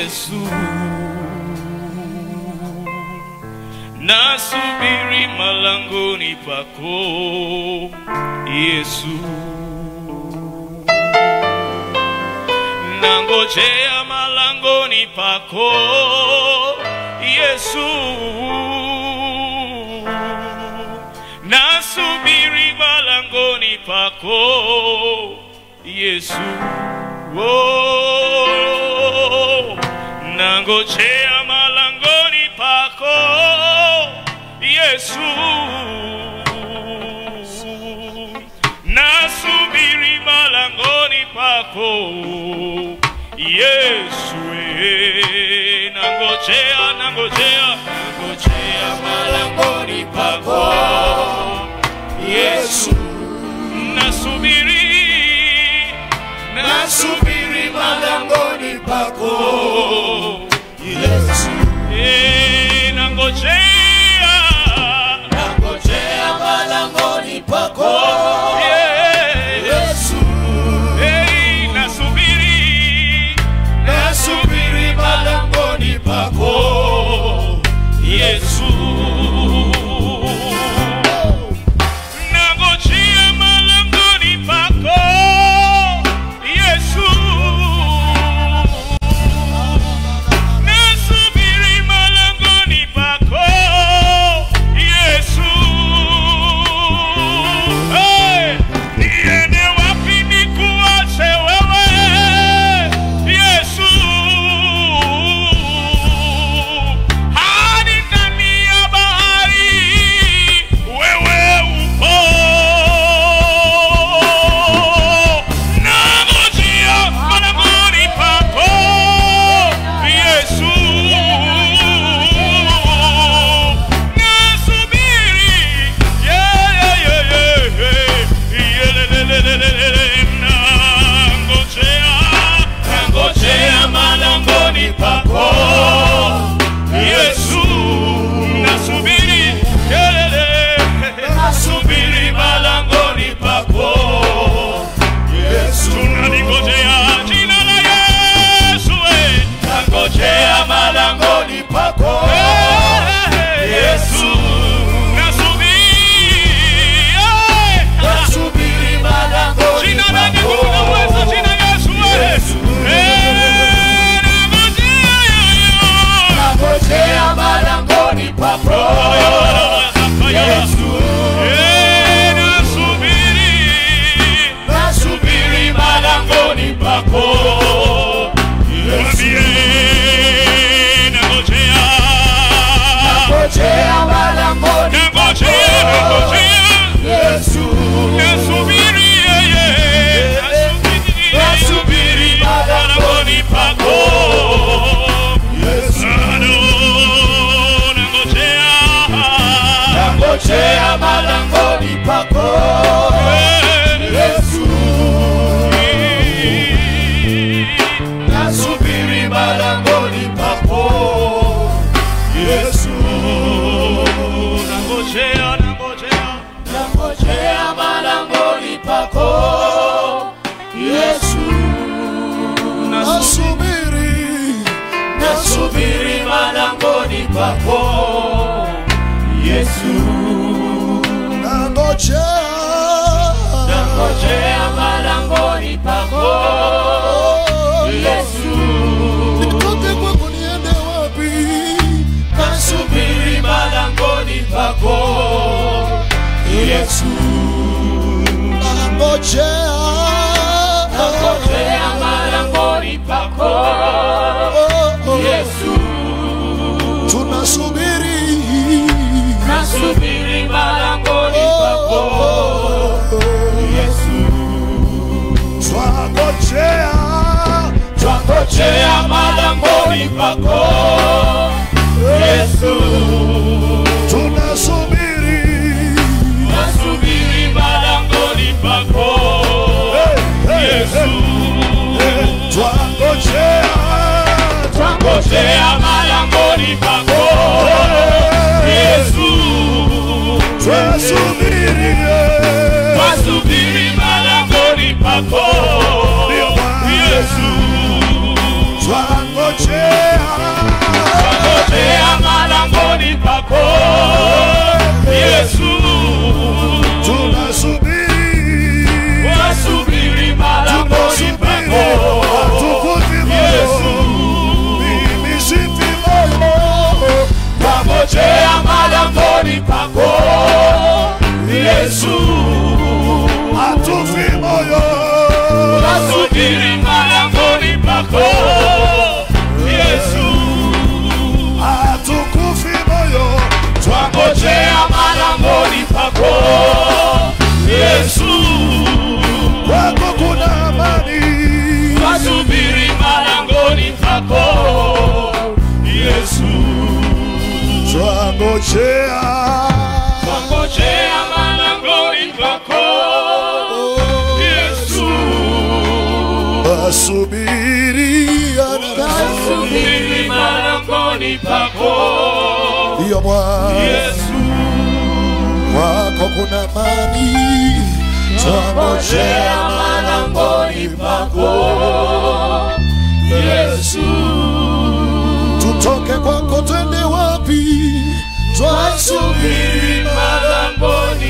Yesu, nasubiri malangoni pako Yesu, nangojea malangoni pako Yesu, nasubiri malangoni pako Yesu, oh, nangojea malangoni pako Yesu, nasubiri malangoni pako Yesu, eh, nangojea, nangojea, nangojea malangoni pako Yesu, nasubiri, nasubiri malangoni pako Yesu, eh, nangojea, nangojea malangoni pako yeah, Yesu eh, nasubiri, nasubiri malangoni pako Yesu, nangojea malangoni pako Yesu, nasubiri malangoni pako Yesu. Hey, niende wapi nikuache wewe Yesu? Hadi ndani ya bahari wewe upo. Nangojea malangoni pako Yesu. Nasubiri, yeah, yeah, yeah, yeah, yeah. Yelelelelelele, nangojea, nangojea malangoni pako Yesu. Nasubiri, yelele, nasubiri malangoni pako Yesu. Tunalingojea jina la Yesu, eh. Nangojea malangoni pako Yesu, nasubiri, eh. nasubiri malangoni Jina lenye pako nguvu na uweza, jina Yesu, eh. Yesu. Eh, nangojea yoyo. nangojea malangoni pako Yesu Eh, nasubiri, nasubiri malangoni pako mwambie, nangojea, nangojea malangoni nangojea, nangojea. Yesu Nasubiri yeye, nasubiri, Nasubiri malangoni pako. Yesu Bado nangojea, nangojea malangoni pako Yesu nasubiri malangoni pako Yesu nangojea, nangojea. nangojea malangoni pako Yesu nasubiri nasubiri malangoni pako Yesu nangojea nangojea malangoni pako Yesu nitoke kwako niende wapi nasubiri malangoni pako Yesu nangojea nangojea malangoni pako Yesu tunasubiri nasubiri malangoni pako Yesu twangojea twangojea malangoni pako Yesu tunasubiri nasubiri malangoni pako Yesu twangojea twangojea malangoni pako Yesu twasubiri twasubiri malangoni pako Yesu twangojea twangojea malangoni pako Yesu, tunasubiri wasubiri malangoni pako tukuti Yesu, mimi sifi moyo twangojea malangoni pako Yesu, atufi moyo wasubiri malangoni pako Yesu, atukufi moyo twangojea malangoni pako Yesu, kwako kuna amani wasubiri malangoni pako Yesu, twangojea twangojea malangoni pako Yesu, wasubiria wasubiri malangoni pako iyo Bwana Yesu, kwako kuna amani twangojea malangoni pako Yesu, tutoke kwako twende wapi twasubiri malangoni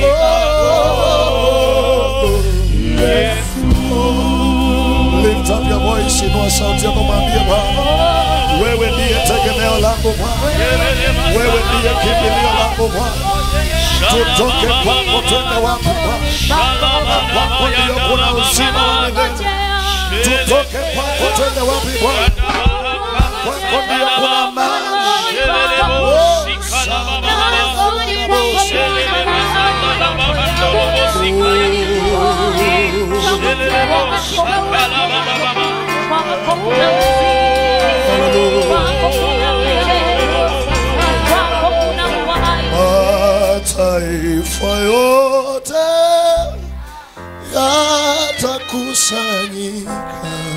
Lift up your voice, inua sauti yako, mwambie Bwana, wewe ndiye tegemeo langu Bwana, wewe ndiye kimbilio langu Bwana. Tutoke kwako twende wapi Bwana? Kwako ndio kuna uzima wa milele. Tutoke kwako twende wapi Bwana? Kwako ndio kuna amani. Mataifa yote yatakusanyika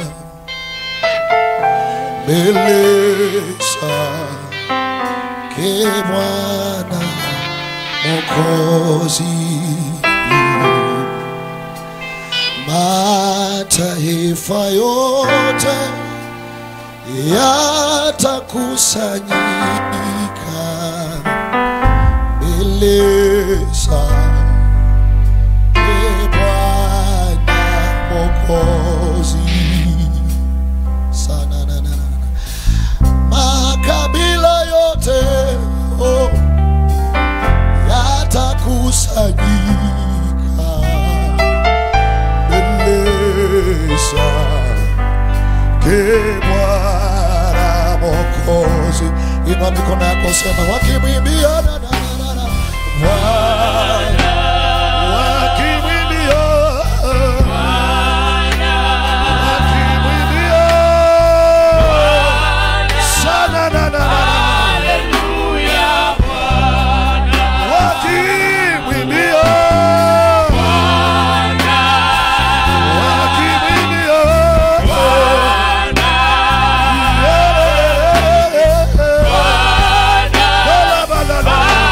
mbele zake Bwana Mwokozi. Mataifa yote yatakusanyika mbele zake Bwana Mwokozi. Sana na na na. Makabila yote oh, yatakusanyika mbele zake Bwana Mwokozi. Inua mikono yako, sema wakimwimbia na na na na na. Bwana wakimwimbia wakimwimbia sana na na na wakimwimbia wakimwimbia Bala, bala, bala.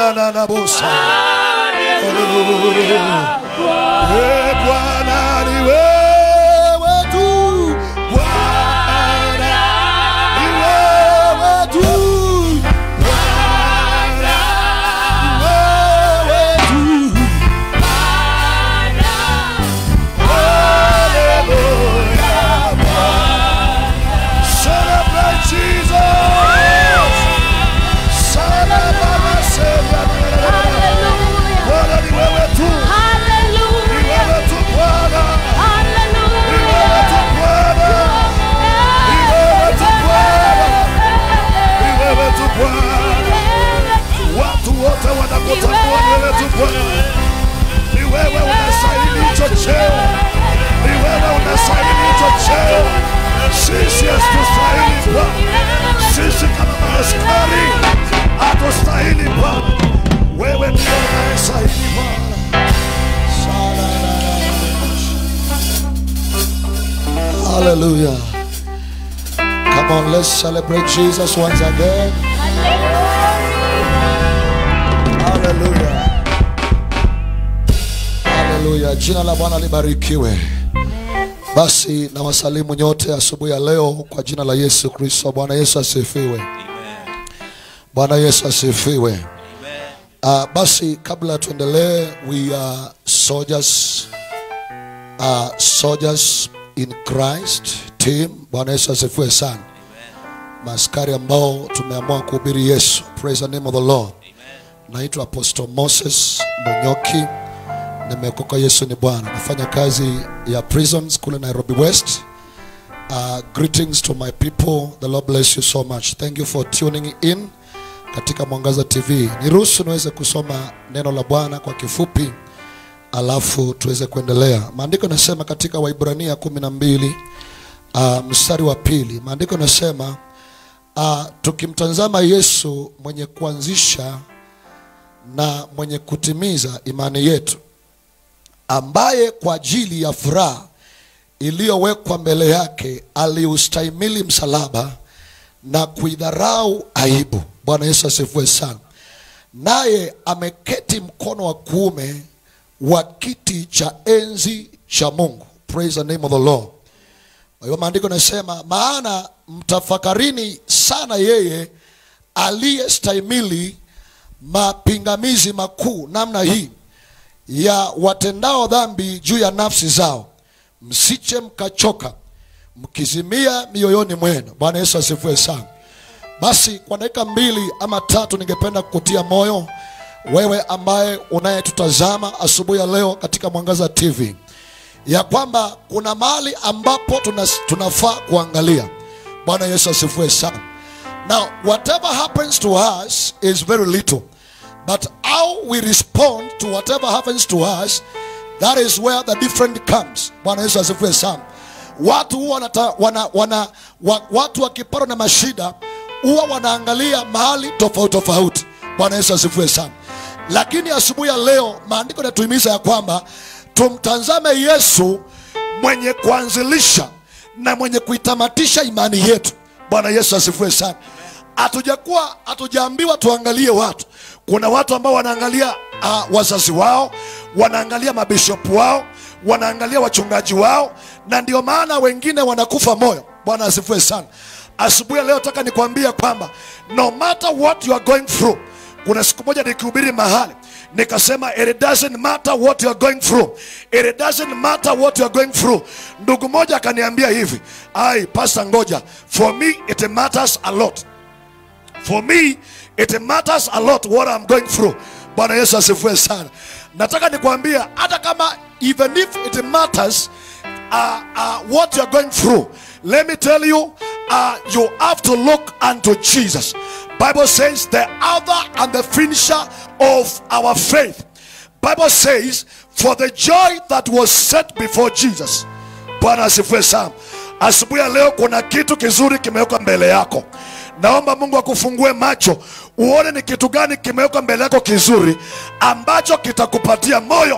na na na bosa. Hallelujah. Eh, Bwana ni wewe tu. Bwana ni wewe tu. Bwana ni wewe tu. Hallelujah. Celebrate Jesus. Celebrate Bwana ni wewe tu. Ni wewe tu Bwana. Ni wewe tu Bwana. Ni wewe tu Bwana. Ni wewe tu Bwana. Watu wote wanakutambua ni wewe tu Bwana. Ni wewe unastahili hicho cheo. Ni wewe unastahili hicho cheo. Sisi hatustahili Bwana. Sisi kama maaskari hatustahili Bwana. Wewe ndio unayestahili Bwana. Hallelujah. Come on, let's celebrate Jesus once again. Hallelujah. Haleluya, jina la Bwana libarikiwe. Basi na wasalimu nyote asubuhi ya leo kwa jina la Yesu Kristo. Bwana Yesu asifiwe. Bwana Yesu asifiwe. Uh, basi kabla tuendelee, we are soldiers, uh, soldiers in Christ team. Bwana Yesu asifiwe sana. Maaskari ambao tumeamua kuhubiri Yesu. Praise the name of the Lord. Naitwa Apostle Moses Munyoki nimeokoka yesu ni bwana nafanya kazi ya prisons kule nairobi west uh, greetings to my people the lord bless you so much thank you for tuning in katika mwangaza tv niruhusu niweze kusoma neno la bwana kwa kifupi alafu tuweze kuendelea maandiko nasema katika waibrania kumi na mbili uh, mstari wa pili maandiko nasema uh, tukimtazama yesu mwenye kuanzisha na mwenye kutimiza imani yetu ambaye kwa ajili ya furaha iliyowekwa mbele yake aliustahimili msalaba na kuidharau aibu. Bwana Yesu asifiwe sana. Naye ameketi mkono wa kuume wa kiti cha enzi cha Mungu. Praise the name of the Lord. Kwa hiyo maandiko nasema, maana mtafakarini sana yeye aliyestahimili mapingamizi makuu namna hii ya watendao dhambi juu ya nafsi zao, msiche mkachoka mkizimia mioyoni mwenu. Bwana Yesu asifiwe sana. Basi kwa dakika mbili ama tatu, ningependa kukutia moyo wewe ambaye unayetutazama asubuhi ya leo katika Mwangaza TV ya kwamba kuna mahali ambapo tuna, tunafaa kuangalia. Bwana Yesu asifiwe sana. Now whatever happens to us is very little but how we respond to whatever happens to us that is where the difference comes. Bwana Yesu asifiwe sana. Watu huwa wanata, wana, wana, wa, watu wakipatwa na mashida huwa wanaangalia mahali tofauti tofauti. Bwana Yesu asifiwe sana. Lakini asubuhi ya leo maandiko yanatuhimiza ya kwamba tumtazame Yesu mwenye kuanzilisha na mwenye kuitamatisha imani yetu. Bwana Yesu asifiwe sana. Hatujakuwa hatujaambiwa tuangalie watu. Kuna watu ambao wanaangalia uh, wazazi wao, wanaangalia mabishopu wao, wanaangalia wachungaji wao, na ndio maana wengine wanakufa moyo. Bwana asifiwe sana. Asubuhi ya leo nataka nikwambia kwamba no matter what you are going through, kuna siku moja nikihubiri mahali nikasema it doesn't matter what you are going through it doesn't matter what you are going through ndugu moja akaniambia hivi ai pastor ngoja for me it matters a lot for me it matters a lot what I'm going through bwana yesu asifiwe sana nataka nikwambia hata kama even if it matters uh, uh, what you're going through let me tell you uh, you have to look unto jesus bible says the author and the finisher of our faith bible says for the joy that was set before jesus bwana asifiwe sana asubuhi ya leo kuna kitu kizuri kimewekwa mbele yako naomba mungu akufungue macho uone ni kitu gani kimewekwa mbele yako kizuri ambacho kitakupatia moyo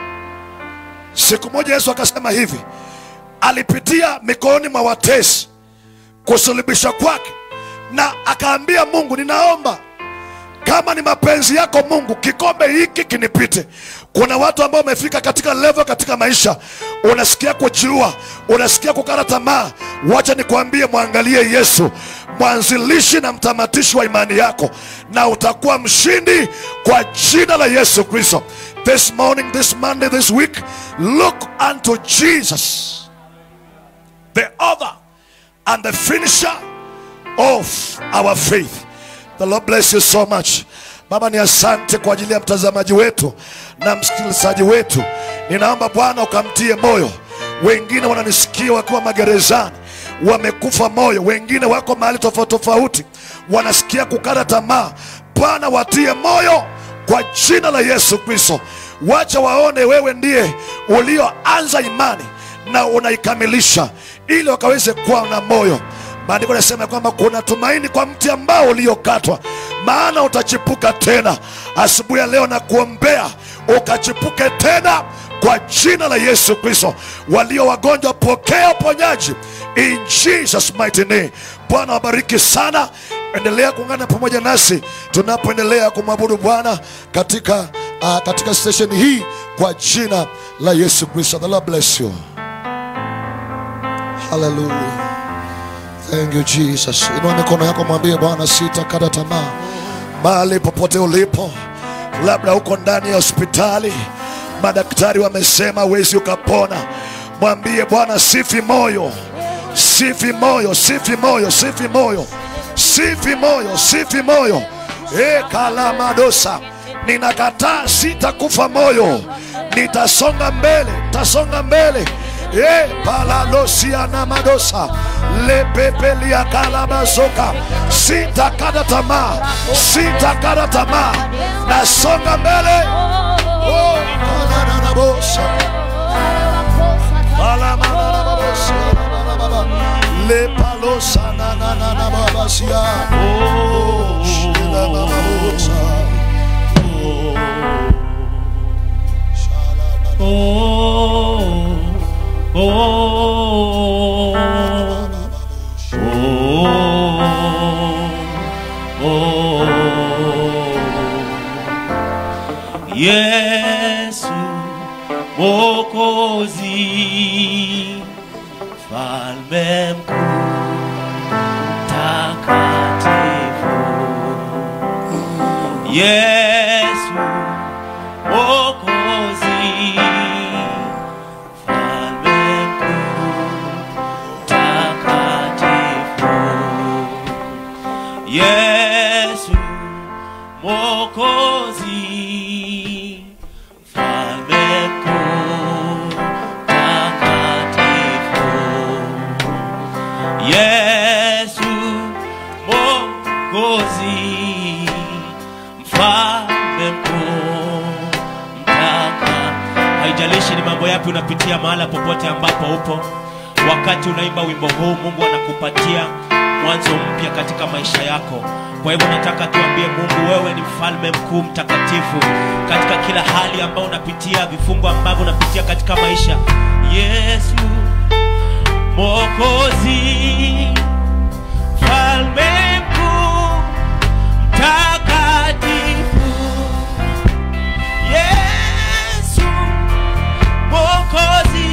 siku moja yesu akasema hivi alipitia mikononi mwa watesi kusulubishwa kwake na akaambia mungu ninaomba kama ni mapenzi yako mungu kikombe hiki kinipite kuna watu ambao wamefika katika level katika maisha unasikia kujiua unasikia kukata tamaa wacha nikwambie mwangalie yesu mwanzilishi na mtamatishi wa imani yako na utakuwa mshindi kwa jina la yesu kristo this morning this monday this week look unto jesus the author and the finisher of our faith. The Lord bless you so much. Baba ni asante kwa ajili ya mtazamaji wetu na msikilizaji wetu. Ninaomba Bwana ukamtie moyo. Wengine wananisikia wakiwa magerezani, wamekufa moyo, wengine wako mahali tofauti tofauti, wanasikia kukata tamaa. Bwana watie moyo kwa jina la Yesu Kristo. Wacha waone wewe ndiye ulioanza imani na unaikamilisha, ili wakaweze kuwa na moyo maandiko yanasema kwamba kuna tumaini kwa mti ambao uliokatwa maana utachipuka tena asubuhi ya leo na kuombea ukachipuke tena kwa jina la yesu kristo walio wagonjwa pokea uponyaji in jesus mighty name bwana wabariki sana endelea kuungana pamoja nasi tunapoendelea kumwabudu bwana katika uh, katika station hii kwa jina la yesu kristo the lord bless you hallelujah Thank you Jesus. Inua mikono yako mwambie Bwana sitakata tamaa. Mahali popote ulipo, labda uko ndani ya hospitali, madaktari wamesema huwezi ukapona. Mwambie Bwana sifi moyo, sifi moyo, sifi moyo, sifi moyo, sifi moyo, sifi moyo. E kalamadosa, ninakataa, sitakufa moyo, nitasonga mbele, nitasonga mbele e palalosiana madosa lepepelia kalabazoka sitakata tamaa sitakata tamaa nasonga mbele oh, kalananabosa Balamananabosa, lepalosanananababasia shilamabosa Oh, oh, oh, oh. Yesu Mwokozi, Mfalme mkuu, takatifu. Yesu Mwokozi, Mfalme mkuu, takatifu. Yesu Mwokozi, Mfalme mkuu, takatifu. Yesu Mwokozi, mfalme mkuu, mtaka. Haijalishi ni mambo yapi unapitia, mahala popote ambapo upo, wakati unaimba wimbo huu, Mungu anakupatia mwanzo mpya katika maisha yako. Kwa hivyo nataka tuambie Mungu, wewe ni mfalme mkuu mtakatifu katika kila hali ambayo unapitia, vifungo ambavyo unapitia katika maisha. Yesu Mwokozi, mfalme mkuu, mtakatifu. Yesu Mwokozi,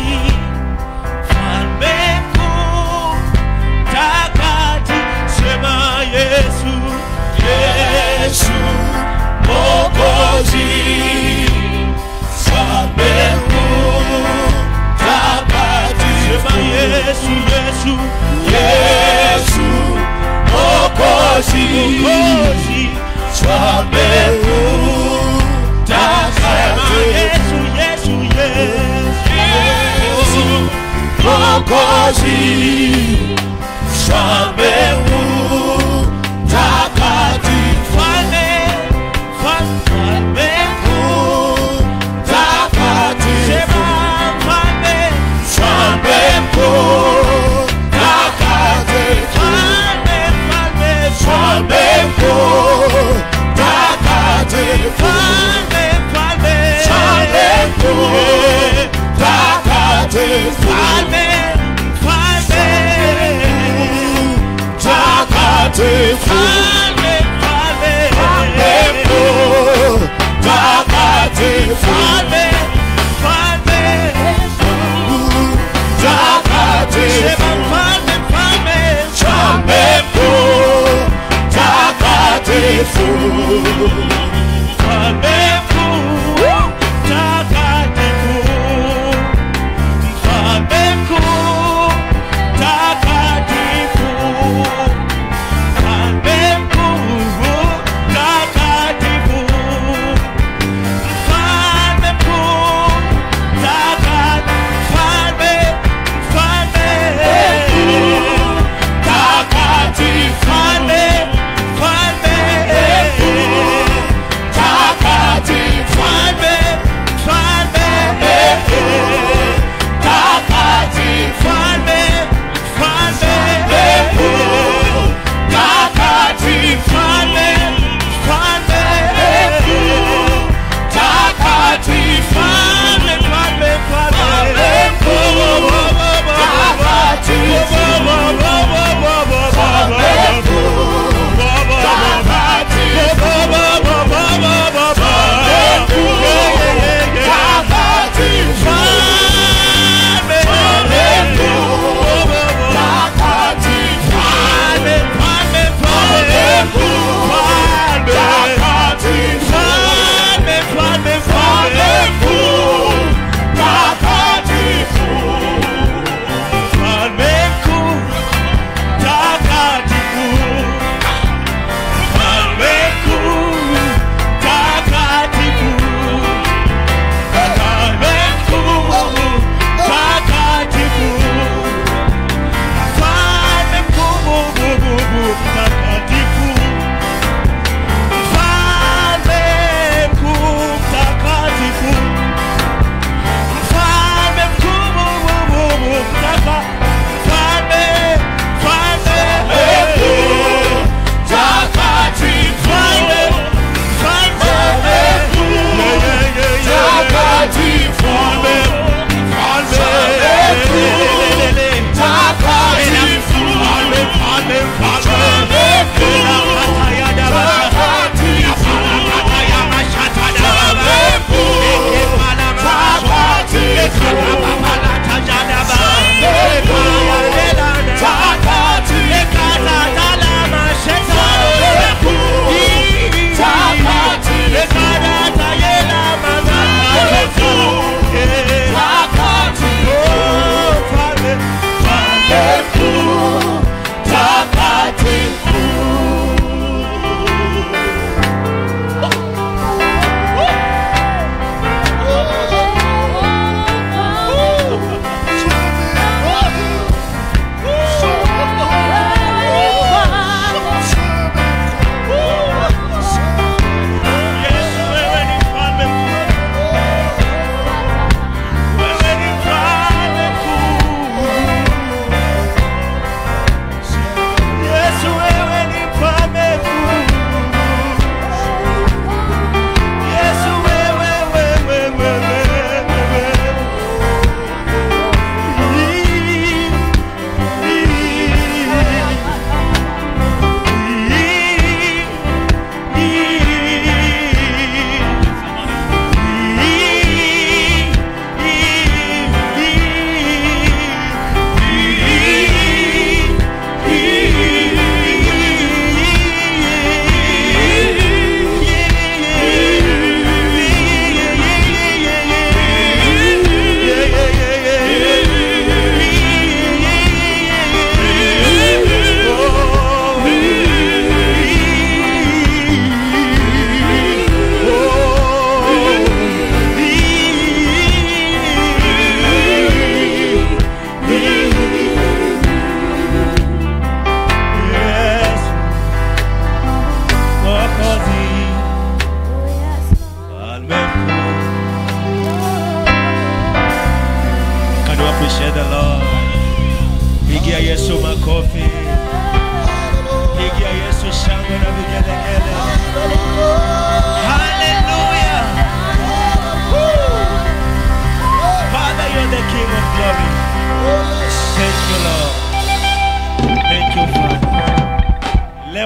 mfalme mkuu, mtakatifu. Sema Yesu, Yesu Mwokozi, mfalme mkuu, mtakatifu. Sema Yesu, Yesu, Yesu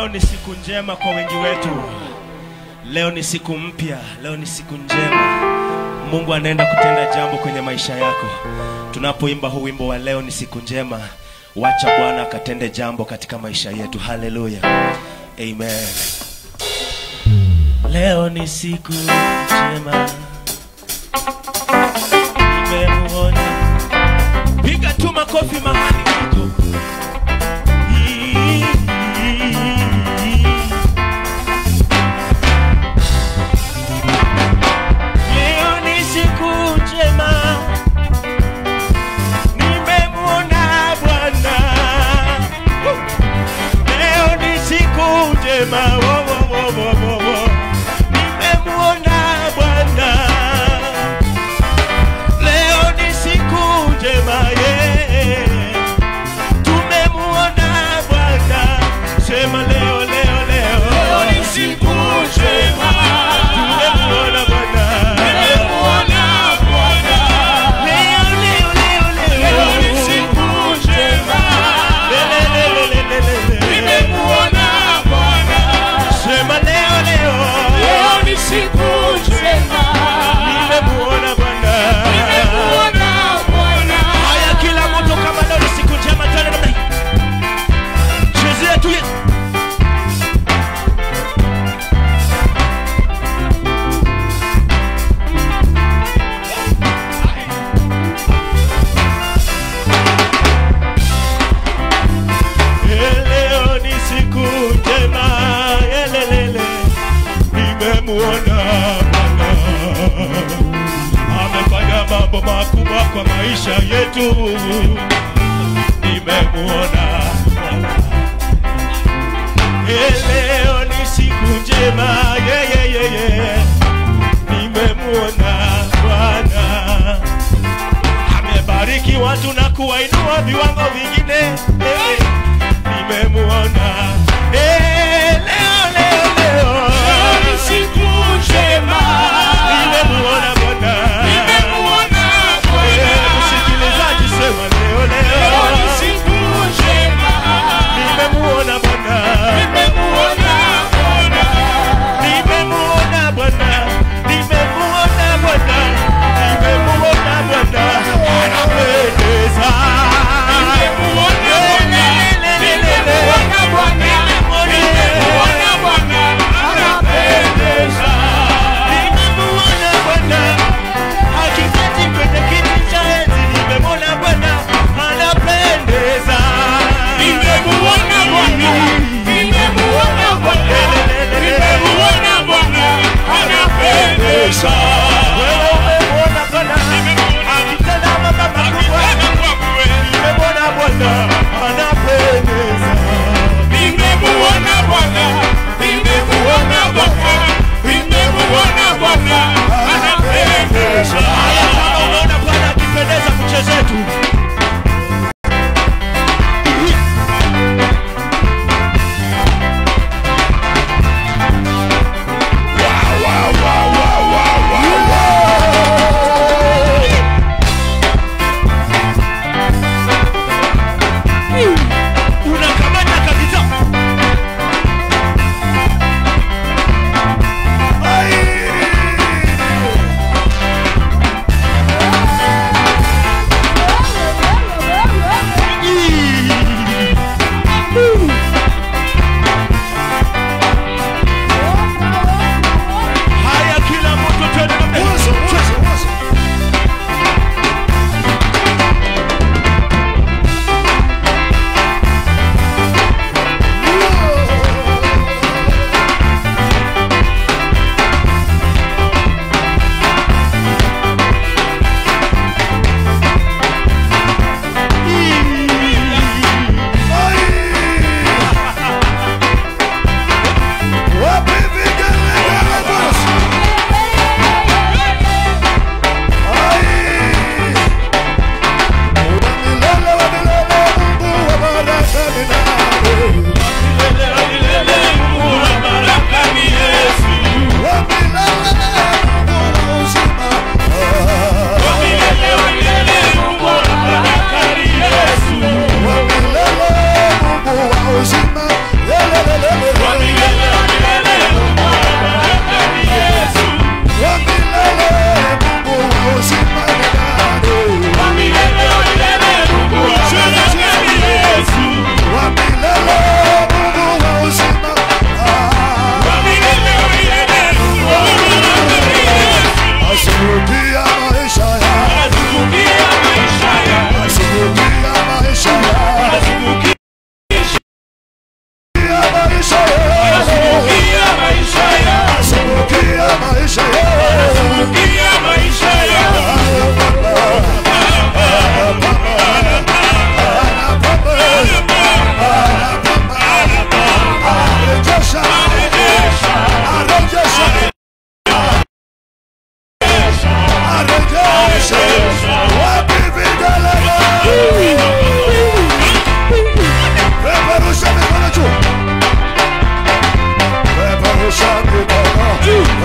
Leo ni siku njema kwa wengi wetu. Leo ni siku mpya, leo ni siku njema. Mungu anaenda kutenda jambo kwenye maisha yako. Tunapoimba huu wimbo wa leo ni siku njema, wacha Bwana akatende jambo katika maisha yetu. Haleluya, amen. Leo ni siku njema, nimemuona. Piga tu makofi mahali uko. Leo ni siku njema, nimemwona Bwana. Leo ni siku njema, wo, wo, wo, wo, wo, wo. nimemwona Bwana. Leo ni siku njema, yeah. tumemwona Bwana. Sema leo, leo, leo, Leo ni siku njema. tumemwona Bwana. Nimemuona Bwana. Leo, leo, leo, leo. Leo ni siku njema. Le, le, le, le, le, le, le, le. Nimemuona Bwana. Sema leo, leo. Leo ni siku njema. Nimemuona Bwana. Nimemuona Bwana. Haya, kila mtu kama leo ni siku njema, tena namna hii. Chezea tu Yesu. Eh, Leo ni siku njema, elelele, nimemuona Bwana amefanya mambo makubwa kwa maisha yetu, nimemuona Bwana. Eh, Leo ni siku njema, yeah, yeah, yeah, yeah. nimemuona Bwana amebariki watu na kuwainua viwango vingine eh, nimemuona eh, leo leo leo Leo ni siku njema. nimemuona Bwana Nimemuona Eh, Bwana. msikilizaji sema leo Leo leo ni siku njema. nimemuona Bwana Nimemuona Bwana. nimemuona Bwana nimemuona Bwana nimemuona Bwana anapendeza Nimemuona Bwana. Nimemuona Bwana.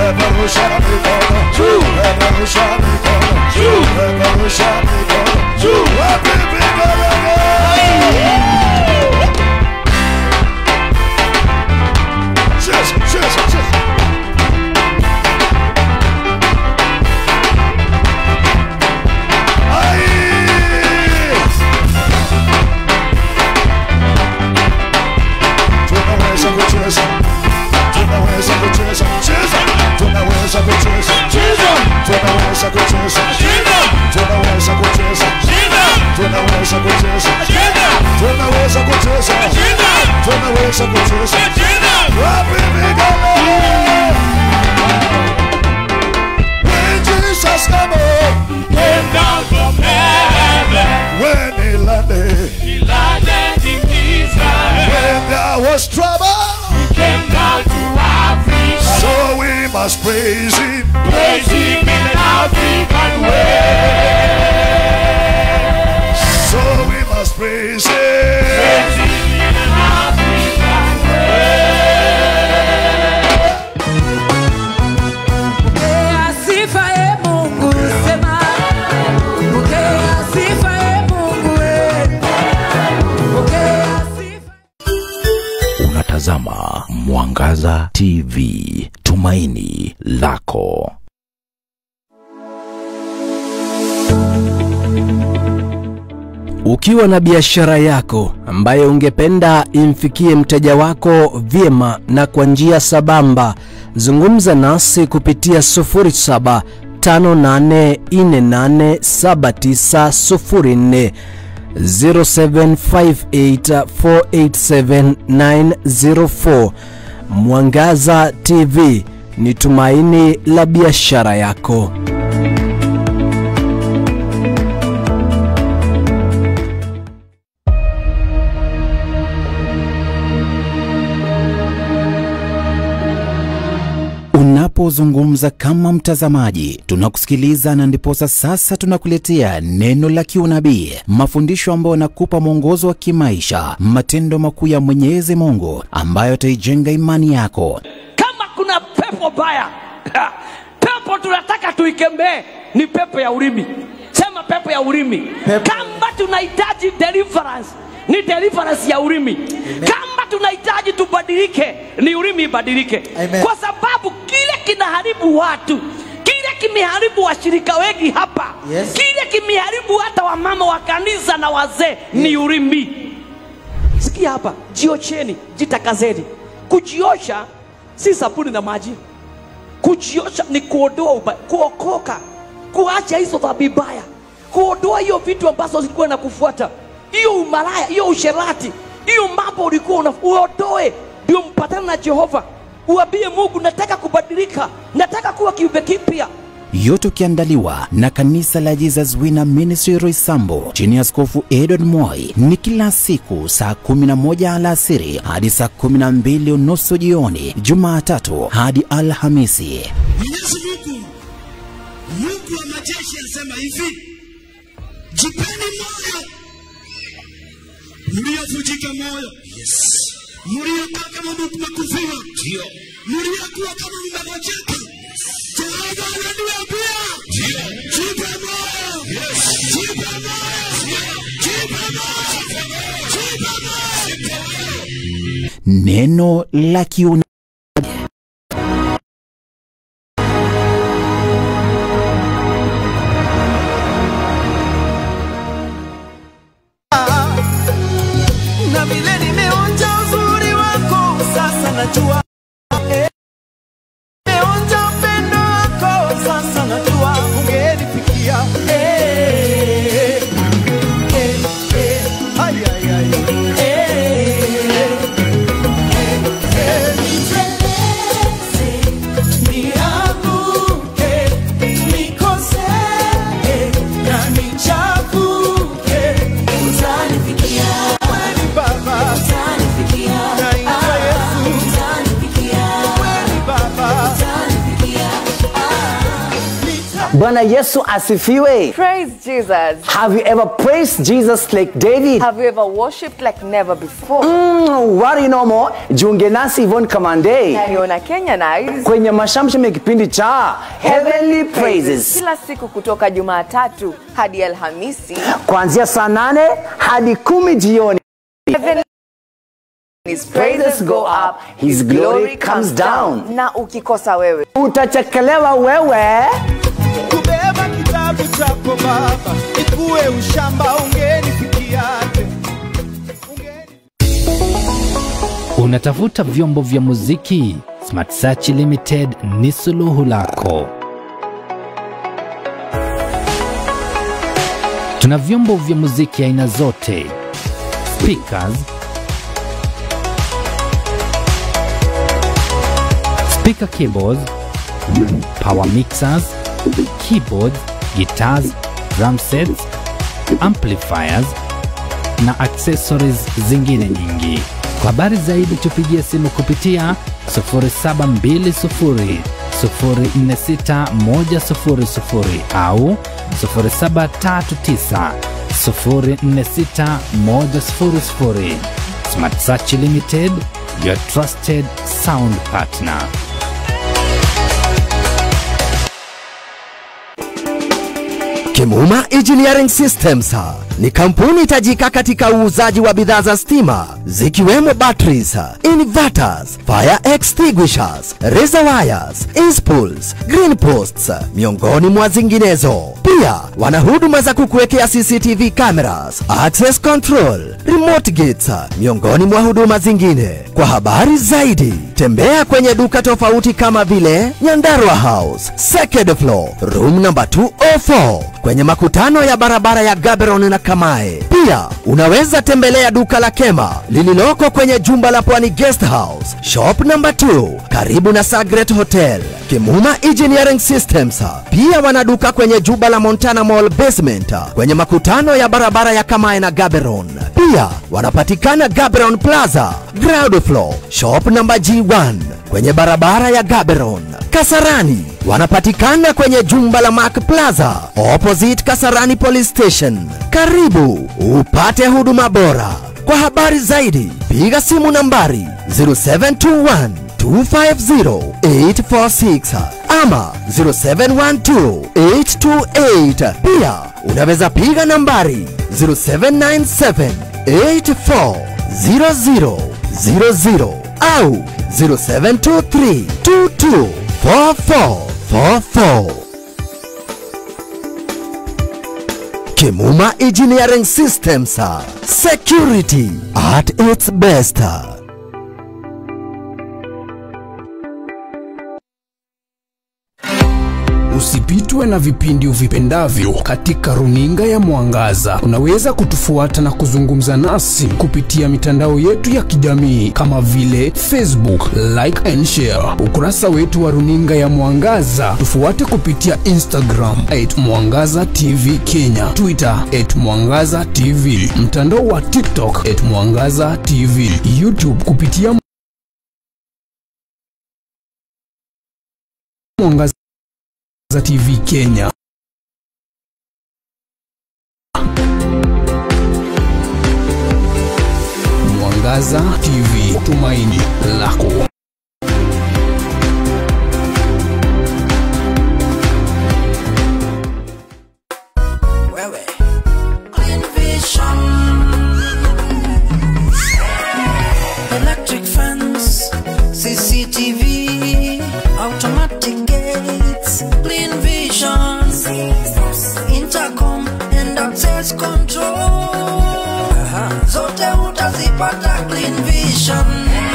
Peperusha mikono, peperusha mikono, peperusha mikono, wapi vigelegele? Cheza, cheza, cheza. Ai! Tunaweza kucheza, tunaweza kucheza, cheza, tunaweza kucheza, tunaweza kucheza, tunaweza kucheza, tunaweza kucheza, tunaweza kucheza, tunaweza kucheza. Wapi vigelegele? When Jesus came, Came down from heaven, when he landed, he landed in Israel. when there was trouble, Came down to Africa, so we must praise him. praise him in an African way. So we must praise him. Praise him in an African Pokea sifa e Mungu, sema. Pokea sifa e Mungu, e. Pokea sifa. Unatazama Mwangaza TV, tumaini lako. Ukiwa na biashara yako ambayo ungependa imfikie mteja wako vyema na kwa njia sabamba, zungumza nasi kupitia 0758487904 0758487904. Mwangaza TV ni tumaini la biashara yako. Unapozungumza kama mtazamaji, tunakusikiliza na ndiposa sasa tunakuletea neno la kiunabii, mafundisho ambayo yanakupa mwongozo wa kimaisha, matendo makuu ya Mwenyezi Mungu ambayo yataijenga imani yako. kama kuna pepo baya pepo tunataka tuikembee ni pepo ya ulimi sema pepo ya ulimi kama tunahitaji deliverance ni deliverance ya ulimi kama tunahitaji tubadilike ni ulimi ibadilike kwa sababu kile kinaharibu watu kile kimeharibu washirika wengi hapa yes. kile kimeharibu hata wamama wa kanisa na wazee ni ulimi sikia hapa jiocheni jitakazeni kujiosha si sabuni na maji kujiosha ni kuondoa uba, kuokoka kuacha hizo dhambi mbaya kuondoa hiyo vitu ambazo zilikuwa na kufuata hiyo umalaya hiyo usherati hiyo mambo ulikuwa una uondoe ndio mpatane na jehova uambie mungu nataka kubadilika nataka kuwa kiumbe kipya yote ukiandaliwa na kanisa la Jesus Winner Ministry Roysambu chini ya Askofu Edward Moi. Ni kila siku saa 11 alasiri hadi saa 12 unusu jioni, Jumatatu hadi Alhamisi. Mwenyezi Mungu, Mungu wa majeshi anasema hivi, jipeni moyo mliovunjika moyo, yes. mliokaa kama mmekufiwa, ndio mliokuwa kama mmegojeka, Jehova ananiambia jipe moyo, jipe moyo, jipe moyo, jipe moyo. Neno la kiuna Na vile nimeonja uzuri wako, sasa najua. Eh, nimeonja upendo wako, sasa najua ungenifikia. Eh, eh, eh, ay, ay, ay. Eh, eh, eh. bwana yesu asifiwe Praise Jesus. have you ever praised jesus like david Have you ever worshipped like never before? mm, what you know more jiunge nasi ivon kamande Niona Kenya Nice. kwenye mashamsham ya kipindi cha heavenly praises Kila siku kutoka Jumatatu hadi Alhamisi. kuanzia saa nane hadi kumi jioni Heavenly His praises go up, His glory comes down. Na ukikosa wewe utachekelewa wewe kubeba kitabu chako baba ikuwe ushamba ungenifikiaje Unatafuta vyombo vya muziki? Smart Search Limited ni suluhu lako. Tuna vyombo vya muziki aina zote, speakers, speaker keyboards, power mixers, keyboards, guitars, drum sets, amplifiers na accessories zingine nyingi. Kwa habari zaidi tupigie simu kupitia 0720 046 100 au 0739 046 100. Smart Search Limited, your trusted sound partner. Kimuma Engineering Systems ni kampuni tajika katika uuzaji wa bidhaa za stima zikiwemo batteries, inverters, fire extinguishers, razor wires, inspools, green posts miongoni mwa zinginezo. Pia wana huduma za kukuwekea CCTV cameras, access control, remote gates miongoni mwa huduma zingine. Kwa habari zaidi tembea kwenye duka tofauti kama vile Nyandarua House, second floor, room number 204 kwenye makutano ya barabara ya Gaborone na Kamae. Pia unaweza tembelea duka la Kema lililoko kwenye jumba la Pwani Guest House, shop number 2 karibu na Sagret Hotel. Kimuma Engineering Systems pia wana duka kwenye jumba la Montana Mall basement kwenye makutano ya barabara ya Kamae na Gaborone. Pia wanapatikana Gaborone Plaza, ground floor, shop number G1 kwenye barabara ya Gaborone. Kasarani wanapatikana kwenye jumba la Mark Plaza opposite Kasarani Police Station. Karibu upate huduma bora. Kwa habari zaidi piga simu nambari 0721 250 846 ama 0712 828. Pia unaweza piga nambari 0797 84 0000 au 0723 22 4444. Kimuma Engineering Systems. Security at its best. Usipitwe na vipindi uvipendavyo katika runinga ya Mwangaza. Unaweza kutufuata na kuzungumza nasi kupitia mitandao yetu ya kijamii kama vile Facebook, like and share, ukurasa wetu wa runinga ya Mwangaza. Tufuate kupitia Instagram at Mwangaza TV Kenya, Twitter at Mwangaza TV, mtandao wa TikTok at Mwangaza TV, YouTube kupitia Mwangaza TV Kenya. Mwangaza TV, tumaini lako. wewe Clean vision electric fence cctv automatic gates clean vision intercom and access control zote utazipata clean vision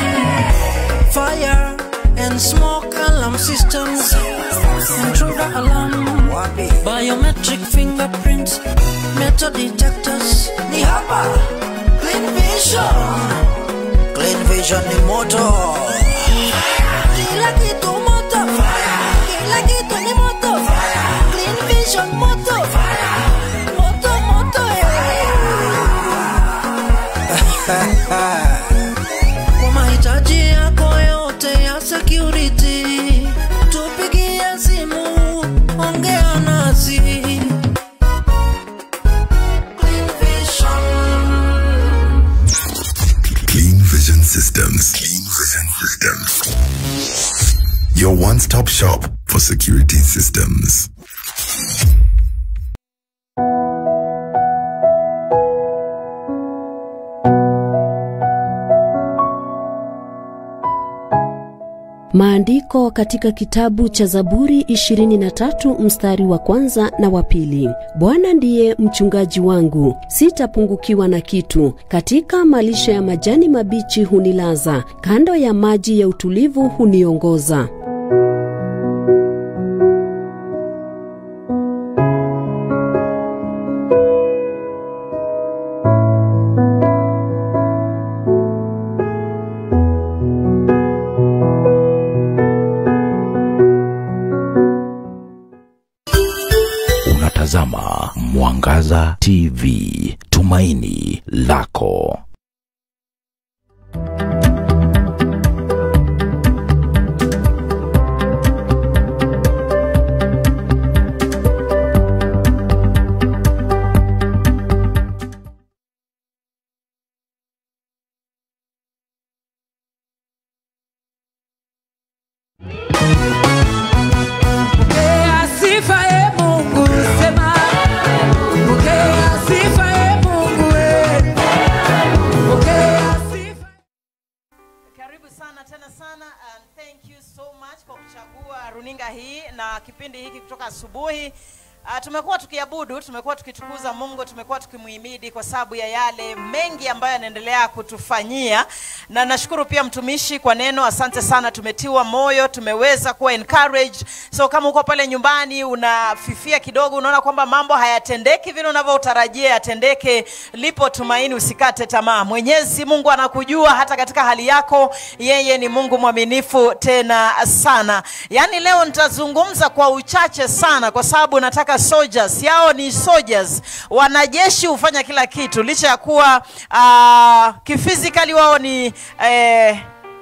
fire and smoke alarm systems intruder alarm biometric fingerprints metal detectors ni hapa clean vision clean vision ni moto kila kitu moto kila kitu ni moto clean vision moto moto moto kwa mahitaji yako yote ya security tupigie simu ongea na your one stop shop for security systems. Maandiko katika kitabu cha Zaburi 23 mstari wa kwanza na wa pili. Bwana ndiye mchungaji wangu, sitapungukiwa na kitu. Katika malisho ya majani mabichi hunilaza, kando ya maji ya utulivu huniongoza. Unatazama Mwangaza TV, tumaini lako. Pokea sifa e Mungu, sema. Pokea sifa e Mungu, e. Pokea sifa. Karibu sana tena sana and thank you so much kwa kuchagua runinga hii na kipindi hiki kutoka asubuhi. Uh, tumekuwa tukiabudu, tumekuwa tukitukuza Mungu, tumekuwa tukimuhimidi kwa sababu ya yale mengi ambayo yanaendelea kutufanyia, na nashukuru pia mtumishi kwa neno. Asante sana, tumetiwa moyo, tumeweza kuwa encouraged. So kama uko pale nyumbani unafifia kidogo, unaona kwamba mambo hayatendeki vile unavyotarajia yatendeke, lipo tumaini, usikate tamaa. Mwenyezi Mungu anakujua hata katika hali yako, yeye ni Mungu mwaminifu tena sana. Yaani leo nitazungumza kwa uchache sana, kwa sababu nataka soldiers yao ni soldiers, wanajeshi hufanya kila kitu, licha ya kuwa uh, kifizikali wao ni eh,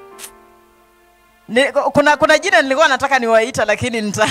ni, kuna kuna jina nilikuwa nataka niwaita lakini nita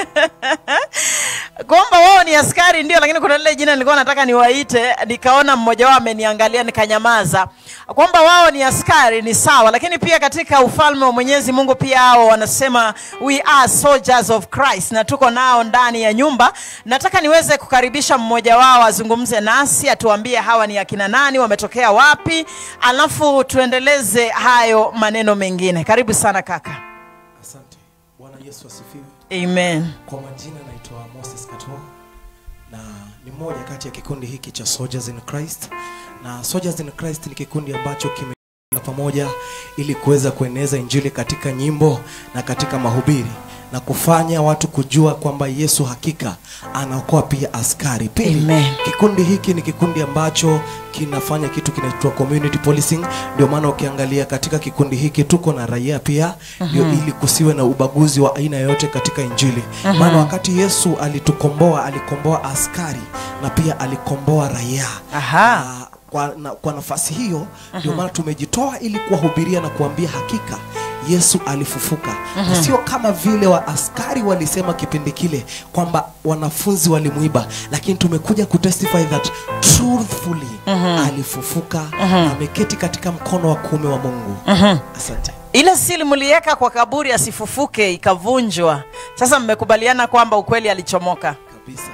kwamba wao ni askari ndio, lakini kuna lile jina nilikuwa nataka niwaite, nikaona mmoja wao ameniangalia nikanyamaza. Kwamba wao ni askari ni sawa, lakini pia katika ufalme wa Mwenyezi Mungu pia hao wanasema we are soldiers of Christ, na tuko nao ndani ya nyumba. Nataka niweze kukaribisha mmoja wao azungumze nasi, atuambie hawa ni akina nani, wametokea wapi, alafu tuendeleze hayo maneno mengine. Karibu sana kaka. Asante. Bwana Yesu asifiwe. Amen. Kwa majina naitwa Moses Katoa na ni mmoja kati ya kikundi hiki cha Soldiers in Christ, na Soldiers in Christ ni kikundi ambacho kime na pamoja ili kuweza kueneza injili katika nyimbo na katika mahubiri na kufanya watu kujua kwamba Yesu hakika anaokoa pia askari. Pili, Amen. kikundi hiki ni kikundi ambacho kinafanya kitu kinaitwa community policing. Ndio maana ukiangalia katika kikundi hiki tuko na raia pia, ndio Mhm. ili kusiwe na ubaguzi wa aina yoyote katika injili. Mhm. Maana wakati Yesu alitukomboa, alikomboa askari na pia alikomboa raia. Aha. Na kwa, na, kwa nafasi hiyo ndio Mhm. maana tumejitoa ili kuwahubiria na kuambia hakika Yesu alifufuka. Mhm. Na Sio kama vile wa askari walisema kipindi kile kwamba wanafunzi walimuiba, lakini tumekuja kutestify that truthfully Mhm. alifufuka, Mhm. ameketi katika mkono wa kuume wa Mungu. Mhm. Asante. ile sili mliweka kwa kaburi asifufuke ikavunjwa sasa mmekubaliana kwamba ukweli alichomoka kabisa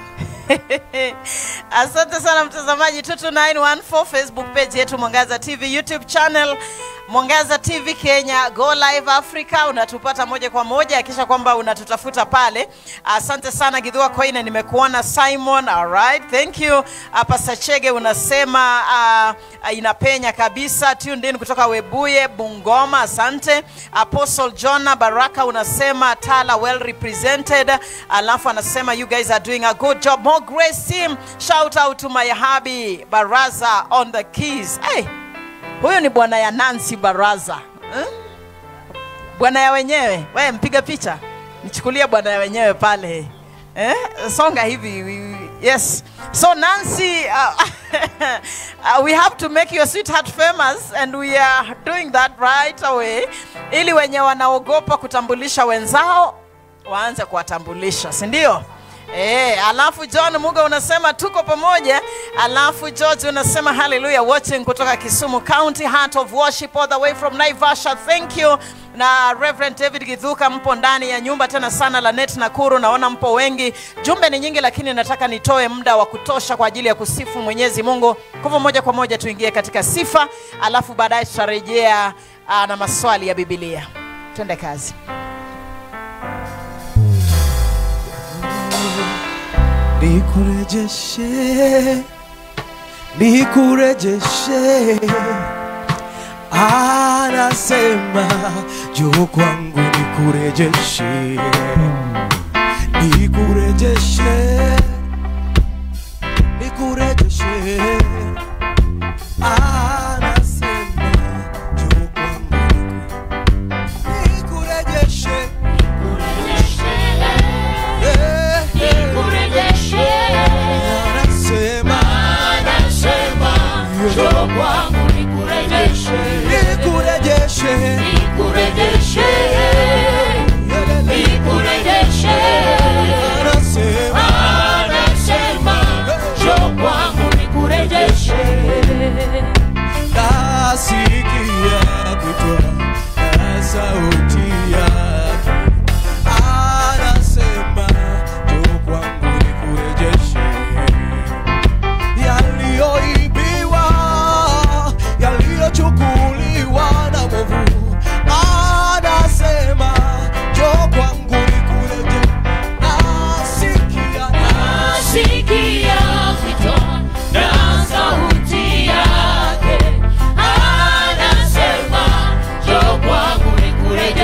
asante sana mtazamaji 2914 facebook page yetu mwangaza tv youtube channel mwangaza tv kenya go live africa unatupata moja kwa moja akisha kwamba unatutafuta pale asante sana gidhua koine nimekuona simon alright thank you uh, pastor chege unasema uh, uh, inapenya kabisa tuned in kutoka webuye bungoma asante apostle jona baraka unasema tala well represented alafu anasema you guys are doing a good job more grace team shout out to my hubby baraza on the keys hey, huyu ni bwana ya nancy baraza eh? bwana ya wenyewe we mpiga picha nichukulie bwana ya wenyewe pale eh? songa hivi we- yes so nancy uh, uh, we have to make your sweetheart famous and we are doing that right away ili wenye wanaogopa kutambulisha wenzao waanze kuwatambulisha si ndio Eh, alafu John Muga unasema tuko pamoja. Alafu George unasema hallelujah watching kutoka Kisumu County Heart of Worship all the way from Naivasha. Thank you. Na Reverend David Githuka mpo ndani ya nyumba tena sana la Net Nakuru, naona mpo wengi. Jumbe ni nyingi, lakini nataka nitoe muda wa kutosha kwa ajili ya kusifu Mwenyezi Mungu. Kwa hivyo moja kwa moja tuingie katika sifa, alafu baadaye tutarejea ah, na maswali ya Biblia. Twende kazi. nikurejeshe nikurejeshe anasema juu kwangu nikurejeshe nikurejeshe nikurejeshe anasema juu kwangu nikurejeshe Eh, eh. Anasema, njoo kwangu nikurejeshe. Anasema, nasikia kutoa na sauti yake anasema njoo kwangu nikurejeshe yaliyoibiwa yaliyochukuliwa na movu anasema njoo kwangu nikurejeshe nasikia Nasikia kutoa na sauti yake, anasema njoo kwangu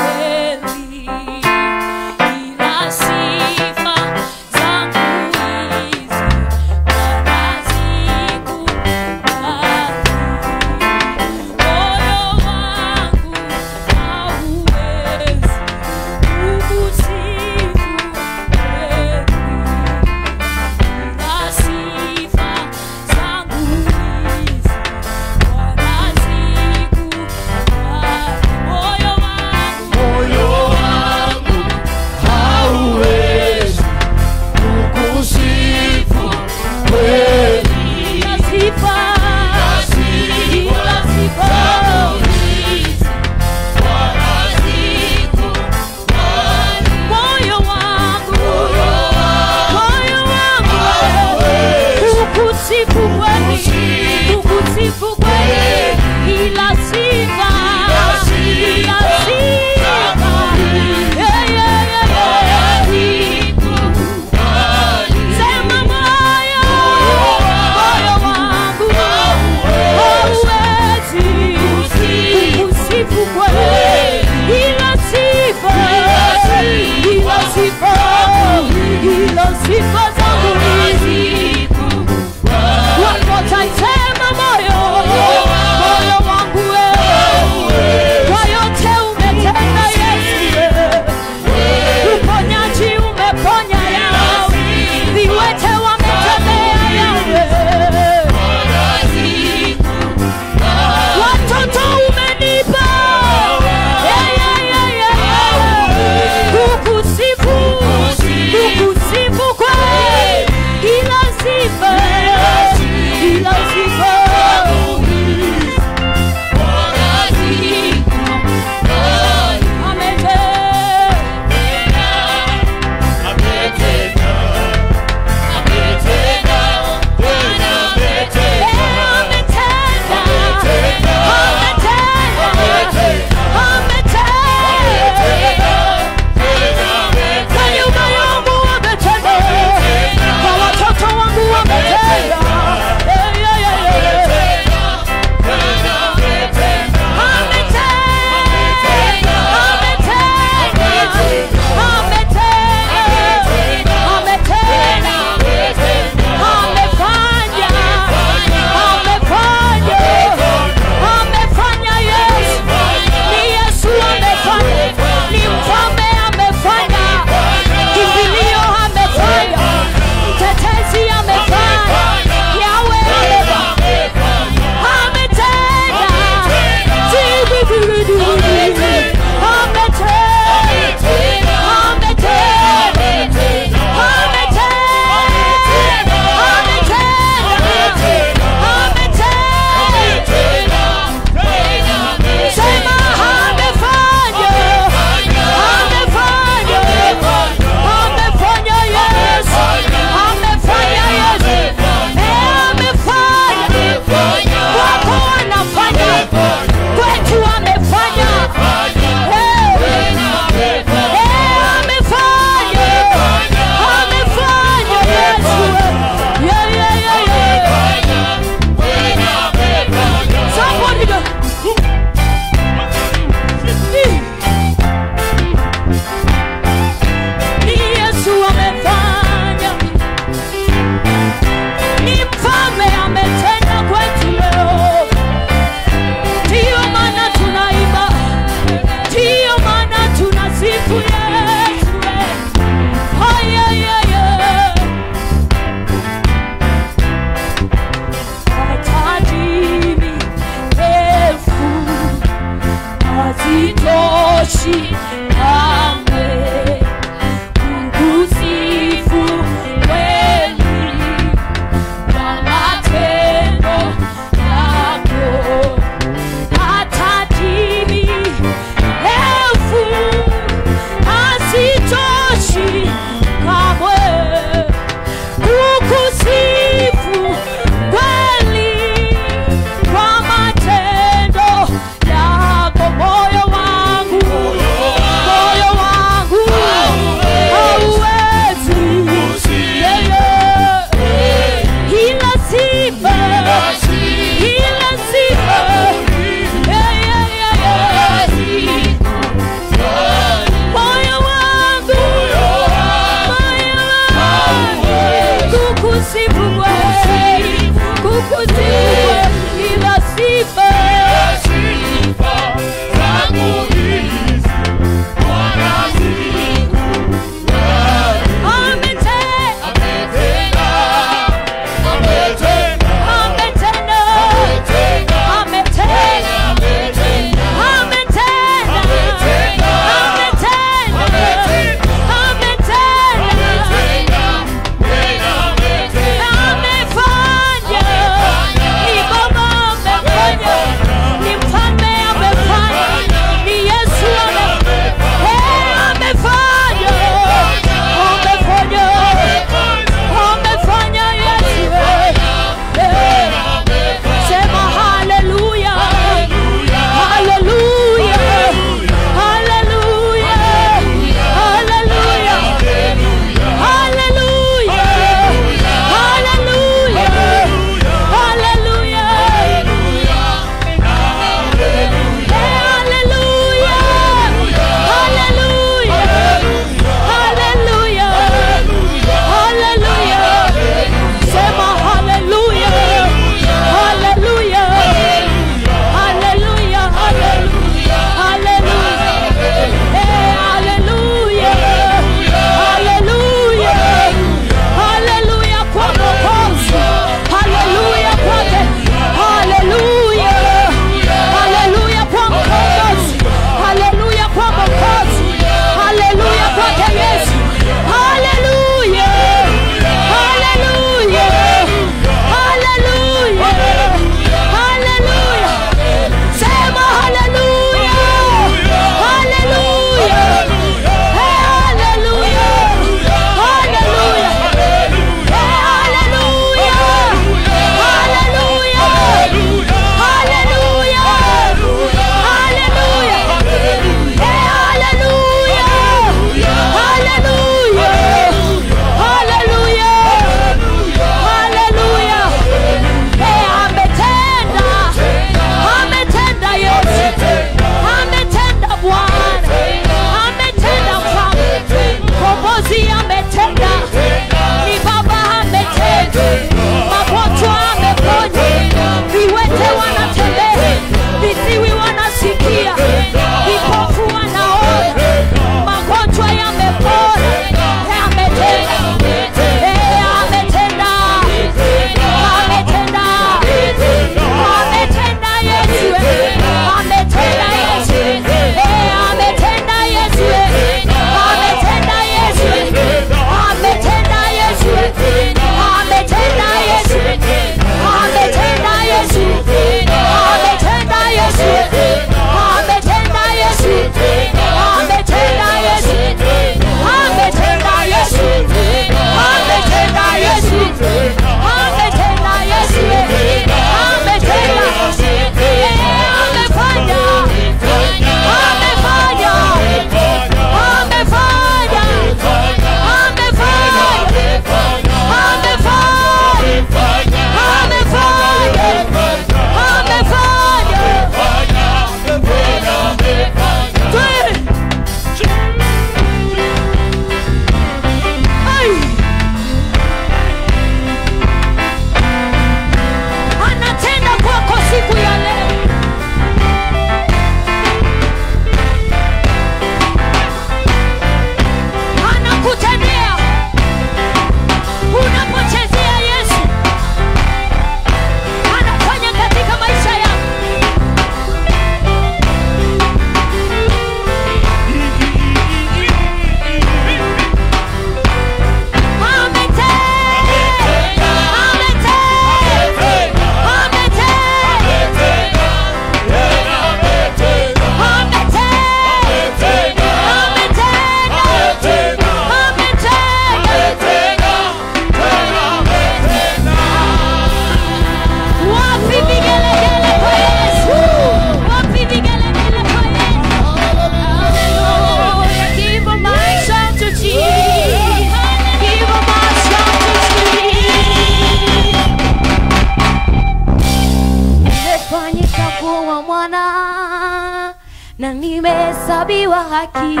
na nimehesabiwa haki,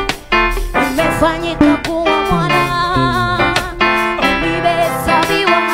nimefanyika kuwa mwana, nimehesabiwa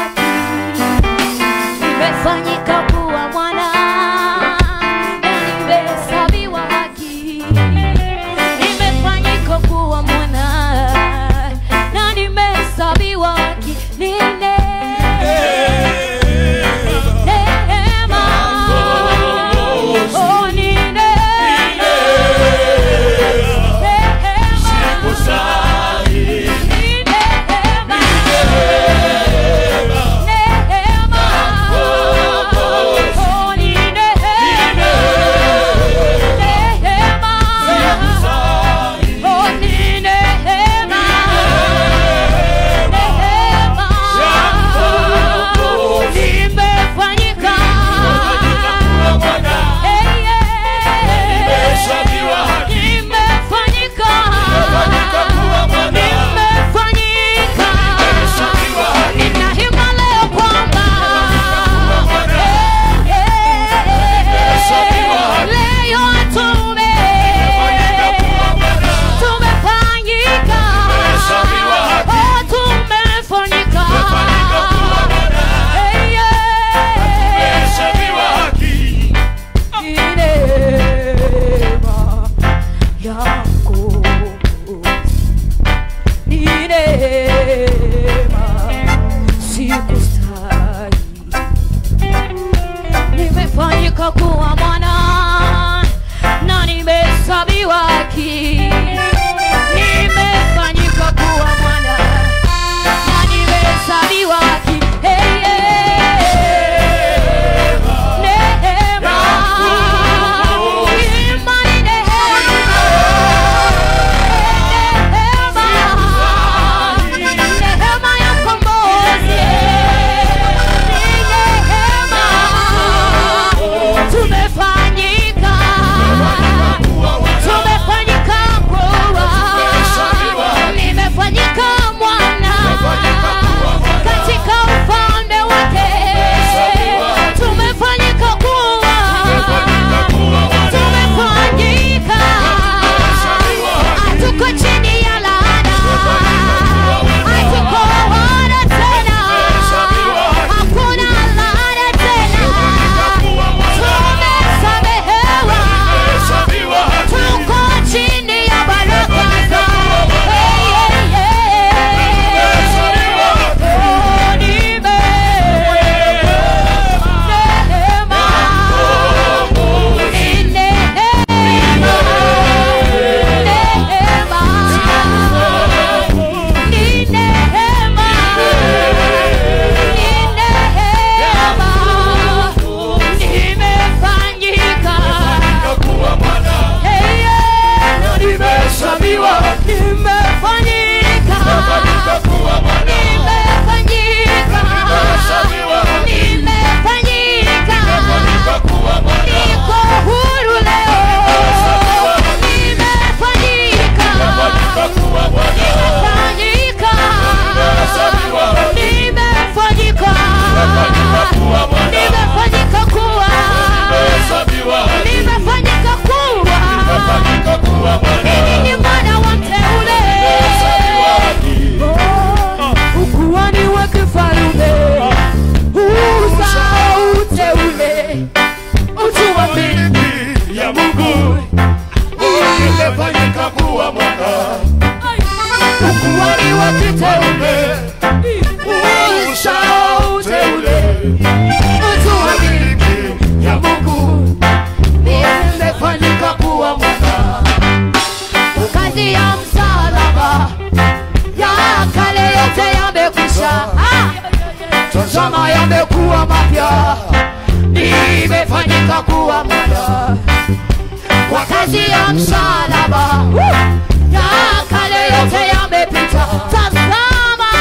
tazama yamekuwa mapya nimefanyika kuwa mwana kwa kazi ya msalaba ya kale yote yamepita tazama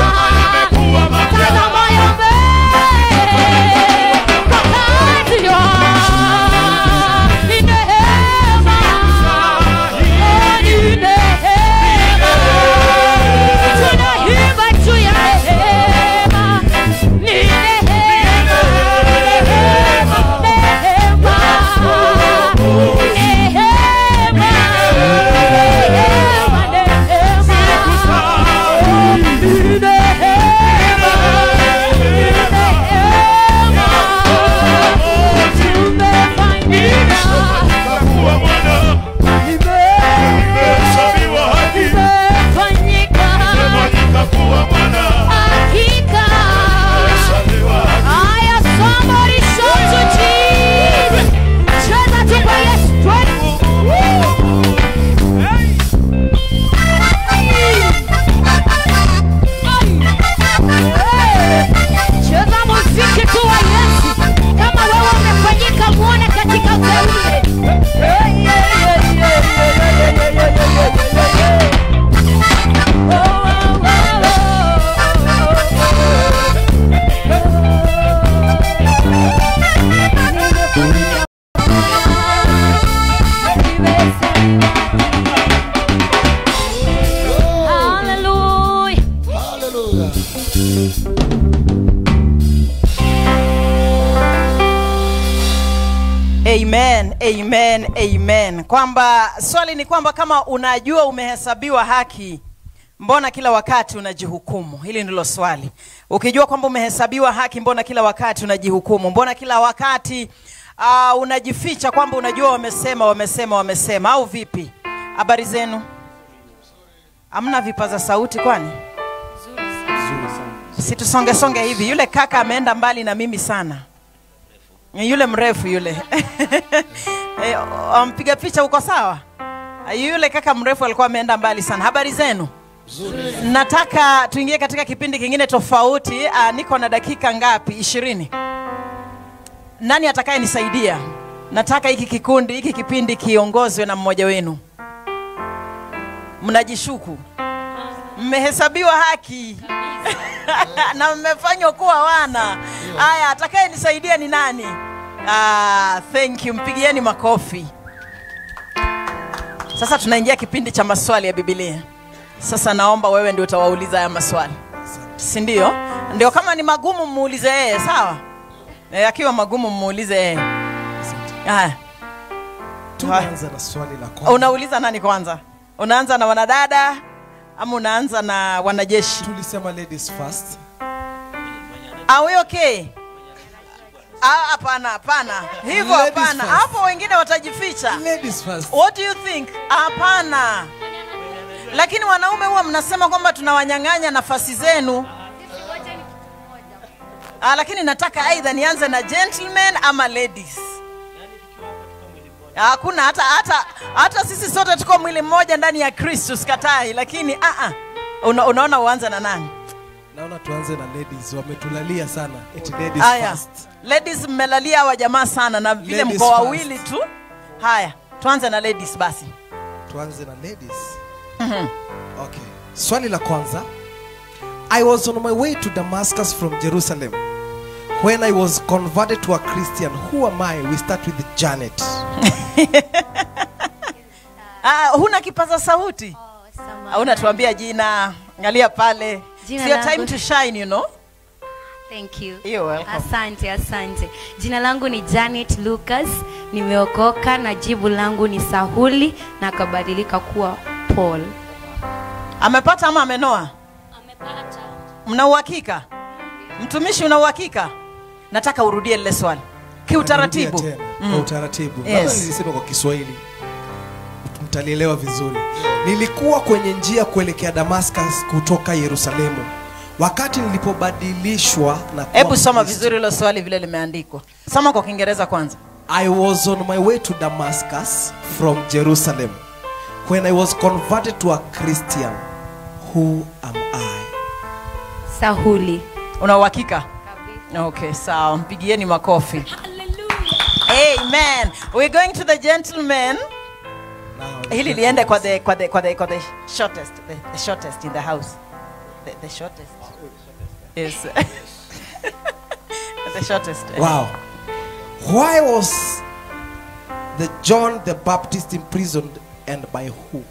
tazama yame kwa kazi ya ni neema ni neema tunaimba juu ya neema ni neema neema Aya, somebody shout to Jesus. Cheza tu kwa Yesu, twende. Cheza muziki tu wa Yesu. Kama wewe umefanyika muone katika uteule. Hey, yeah, yeah, yeah, yeah, yeah, yeah, yeah, yeah, yeah, yeah, yeah. Oh, oh, Hallelujah. amen amen amen kwamba swali ni kwamba kama unajua umehesabiwa haki mbona kila wakati unajihukumu hili ndilo swali ukijua kwamba umehesabiwa haki mbona kila wakati unajihukumu mbona kila wakati uh, unajificha kwamba unajua wamesema wamesema wamesema au vipi habari zenu amna vipaza sauti kwani situsongesonge hivi yule kaka ameenda mbali na mimi sana yule mrefu yule Eh, wampiga picha uko sawa yule kaka mrefu alikuwa ameenda mbali sana habari zenu nataka tuingie katika kipindi kingine tofauti uh, niko na dakika ngapi ishirini nani atakayenisaidia nataka hiki kikundi hiki kipindi kiongozwe na mmoja wenu mnajishuku mmehesabiwa haki na mmefanywa kuwa wana haya atakayenisaidia ni nani ah, thank you mpigieni makofi sasa tunaingia kipindi cha maswali ya bibilia sasa naomba wewe ndio utawauliza haya maswali si ndio ndio kama ni magumu muulize yeye sawa e, akiwa magumu muulize yeye haya tunaanza na swali la kwanza unauliza nani kwanza unaanza na wanadada ama unaanza na wanajeshi tulisema ladies first Are we okay? Ah, hapana hapana hivyo Ladies hapana first. hapo wengine watajificha ladies first what do you think hapana lakini wanaume huwa mnasema kwamba tunawanyang'anya nafasi zenu ah, lakini nataka aidha nianze na gentlemen ama ladies hakuna hata hata hata sisi sote tuko mwili mmoja ndani ya kristo sikatai lakini ah, ah. Una, unaona uanze na nani naona tuanze na ladies wametulalia sana eti ladies haya first ladies mmelalia hawa jamaa sana na vile Ladies mko first. wawili tu haya tuanze na ladies basi tuanze na ladies Mhm. okay swali la kwanza i was on my way to damascus from jerusalem when i was converted to a christian who am i we start with janet ah, huna kipaza sauti oh, unatuambia jina angalia pale Jina It's your langu- time to shine you know Thank you. You're welcome. Asante, asante. Jina langu ni Janet Lucas, nimeokoka na jibu langu ni Sahuli na akabadilika kuwa Paul. amepata ama amenoa mna uhakika mtumishi una uhakika nataka urudie lile swali kiutaratibu Narudia tena, Mm. kwa utaratibu Yes. Labda nilisema kwa kiswahili mtalielewa vizuri nilikuwa kwenye njia kuelekea damascus kutoka yerusalemu wakati nilipobadilishwa na kuwa hebu soma Mkristo. vizuri hilo swali vile limeandikwa soma kwa kiingereza kwanza I was on my way to Damascus from Jerusalem when I was converted to a Christian. Who am I? Sahuli. una uhakika okay sawa mpigieni makofi amen we're going to the gentleman hili liende kwa the, kwa the, kwa the, kwa the shortest the, the shortest in the house the, the shortest yes the shortest Wow. Why was the John the Baptist imprisoned and by who?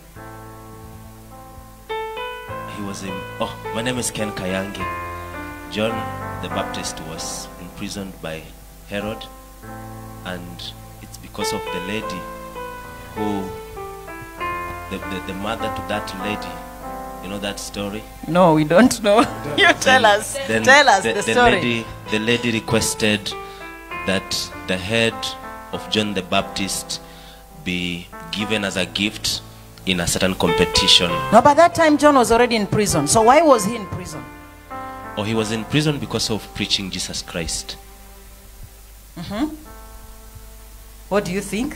He was in. Oh, my name is Ken Kayangi. John the Baptist was imprisoned by Herod, and it's because of the lady who, the, the, the mother to that lady. You know that story? no we don't know you tell us Then tell us the, the, the story lady, the lady requested that the head of John the Baptist be given as a gift in a certain competition. no by that time john was already in prison so why was he in prison Or he was in prison because of preaching Jesus Christ. hmm what do you think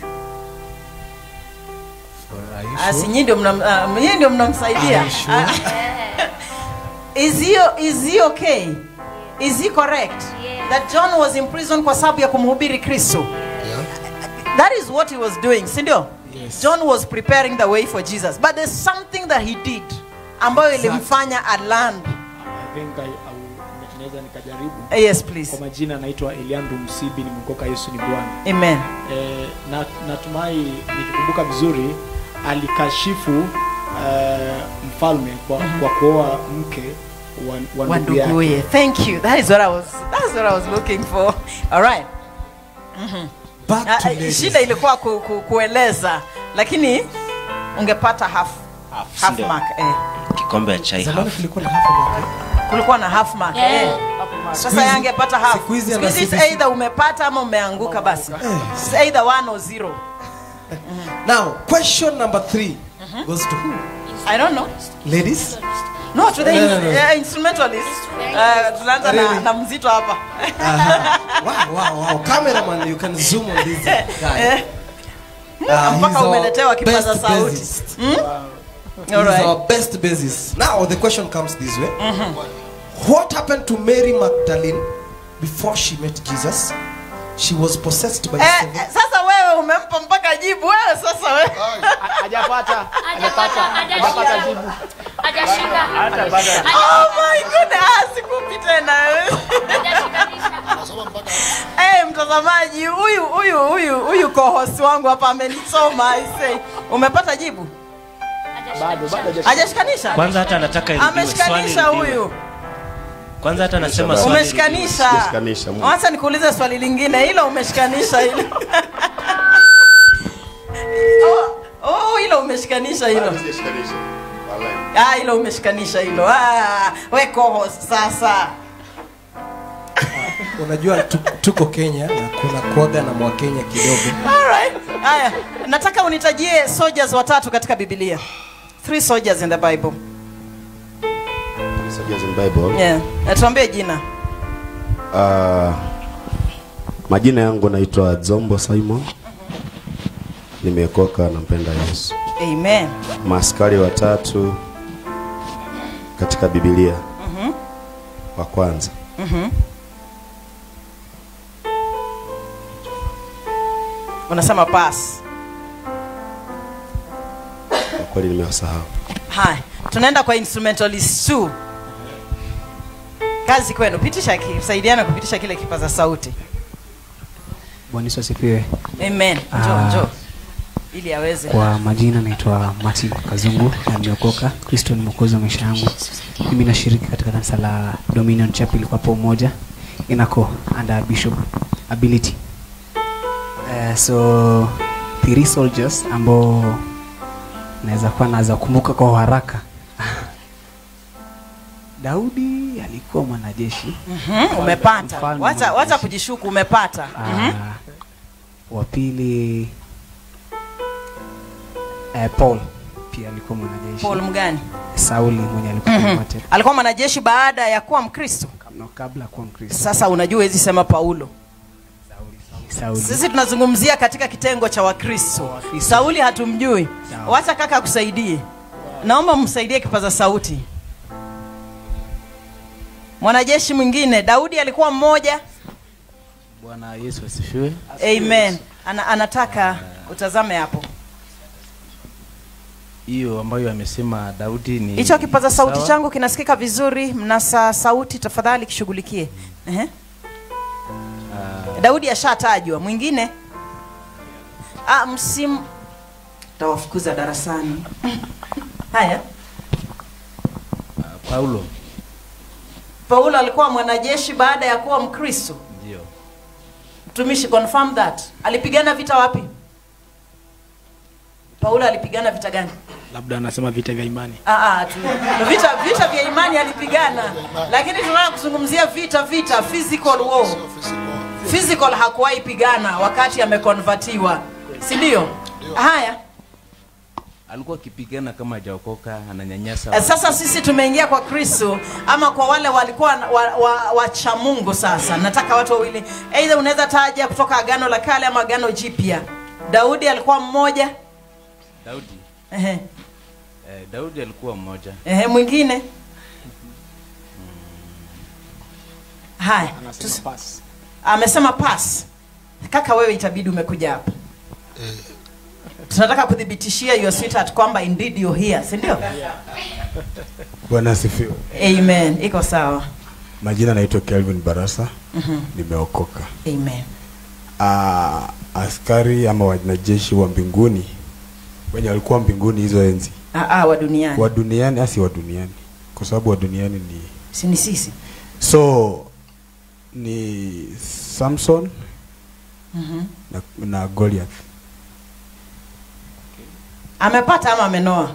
Ah, si nyinyi ndio mnam- ah, nyinyi ndio mnamsaidia Are you sure? Ah, is he is he okay is he correct that john was in prison kwa sababu ya kumhubiri kristo that is what he was doing si ndio john was preparing the way for jesus but there's something that he did ambayo ilimfanya aland I think I, I will- naweza nikajaribu Yes, please. kwa majina naitwa eliandu msibi nimeokoka yesu ni bwana amen e, na, natumai nikikumbuka vizuri alikashifu uh, mfalme kwa, kwa kuoa mke wa, wa wa ndugu yake nduguye thank you that is what i was that's what i was looking for all right Mhm. Back Ah, to ah, ladies. shida ilikuwa ku, ku, kueleza lakini ungepata half half sindio? mark eh. Kikombe ya chai Zamani half. kulikuwa na half mark. kulikuwa na half mark Yeah. eh. Siku sasa hizi- yangepata half siku hizi Siku hizi ana it's CBC. either umepata ama umeanguka basi It's either one or zero Now, question number three goes to who? i don't know Ladies? no to the No, no, no. eh, instrumentalist uh, tunaanza na, Really? na mzito hapa Wow, wow, wow. Cameraman, you can zoom on this guy. Eh. Uh, mpaka he's our umeletewa kipaza best sauti bassist. Hmm? He's All right. our best bassist. Now the question comes this way. What happened to Mary Magdalene before she met Jesus? She was possessed by Eh, seven. eh, sasa wewe umempa mpaka jibu wewe sasa wewe hajapata hajapata hajapata jibu oh my goodness ah, sikupi tena Eh, mtazamaji huyu huyu huyu huyu co-host wangu hapa amenisoma I say umepata jibu bado bado hajashikanisha Kwanza hata anataka irudiwe, ameshikanisha swali irudiwe. huyu Kwanza hata anasema swali umeshikanisha Sijashikanisha, Mungu. wacha nikuulize swali lingine hilo umeshikanisha hilo oh, oh, hilo umeshikanisha hilo ah, hilo umeshikanisha hilo ah, we co-host sasa Unajua tu- tuko Kenya na kuna kuaga na mwakenya kidogo. Alright. Haya, nataka unitajie soldiers watatu katika Biblia. Three soldiers in the Bible. Soldiers in Bible. Yeah. Na tuambie jina. Uh, majina yangu naitwa Zombo Simon. Nimeokoka nampenda Yesu. Amen. Maaskari watatu katika Biblia. Mhm. Wa kwanza Mhm. Unasema pass. kwa kweli nimewasahau. Haya, tunaenda kwa instrumentalist 2. Kazi kwenu, pitisha ki, saidiana kupitisha kile kipaza sauti. Bwana Yesu asifiwe. Amen. Njoo, Ah, njoo. Ili aweze. Kwa majina naitwa Martin Kazungu na nimeokoka. Kristo ni mwokozi wa maisha yangu. Mimi nashiriki katika kanisa la Dominion Chapel kwa hapo moja inako under Bishop Ability. Uh, so three soldiers ambao naweza kuwa naweza kumbuka kwa haraka. Daudi alikuwa mwanajeshi. Mhm, umepata. Mfalme Wacha wacha kujishuku umepata. Mhm. Ah, wa pili eh, Paul pia alikuwa mwanajeshi. Paul mgani? Sauli mwenye alikuwa Mhm. promoted Alikuwa mwanajeshi baada ya kuwa Mkristo. no, kabla kuwa Mkristo. Sasa unajua hizi sema Paulo. Sauli. Sisi tunazungumzia katika kitengo cha Wakristo. Sauli hatumjui. Wacha kaka akusaidie. Naomba msaidie kipaza sauti. mwanajeshi mwingine daudi alikuwa mmoja Bwana Yesu asifiwe. amen Ana, anataka utazame hapo Hiyo ambayo amesema Daudi ni hicho kipaza sauti sawa. changu kinasikika vizuri mnasa sauti tafadhali kishughulikie Ehe. daudi ashatajwa mwingine ah, msimu tawafukuza darasani haya Paulo paulo alikuwa mwanajeshi baada ya kuwa mkristo ndio. mtumishi confirm that alipigana vita wapi paulo alipigana vita gani labda anasema vita vya imani Ah, ah, tu. vita vita vya imani alipigana lakini tunataka kuzungumzia vita vita physical war physical hakuwahi pigana wakati amekonvatiwa si ndio haya Alikuwa akipigana kama hajaokoka, ananyanyasa. Eh, sasa sisi tumeingia kwa kristo ama kwa wale walikuwa wacha wa, wa, wacha mungu sasa nataka watu wawili eidha unaweza taja kutoka agano la kale ama agano jipya daudi alikuwa mmoja Daudi. Ehe. Eh, Daudi alikuwa mmoja. Ehe, mwingine haya tus- amesema pas kaka wewe itabidi umekuja hapa tunataka kuthibitishia your sweetheart kwamba indeed you're here si ndio Bwana asifiwe. amen iko sawa Majina naitwa Kelvin Barasa. Mhm. Nimeokoka. amen Ah, askari ama wanajeshi wa mbinguni wenye walikuwa mbinguni hizo enzi ah, ah, wa duniani wa duniani asi wa duniani kwa sababu wa duniani ni si ni sisi so ni Samson Mhm. na, na Goliath amepata ama amenoa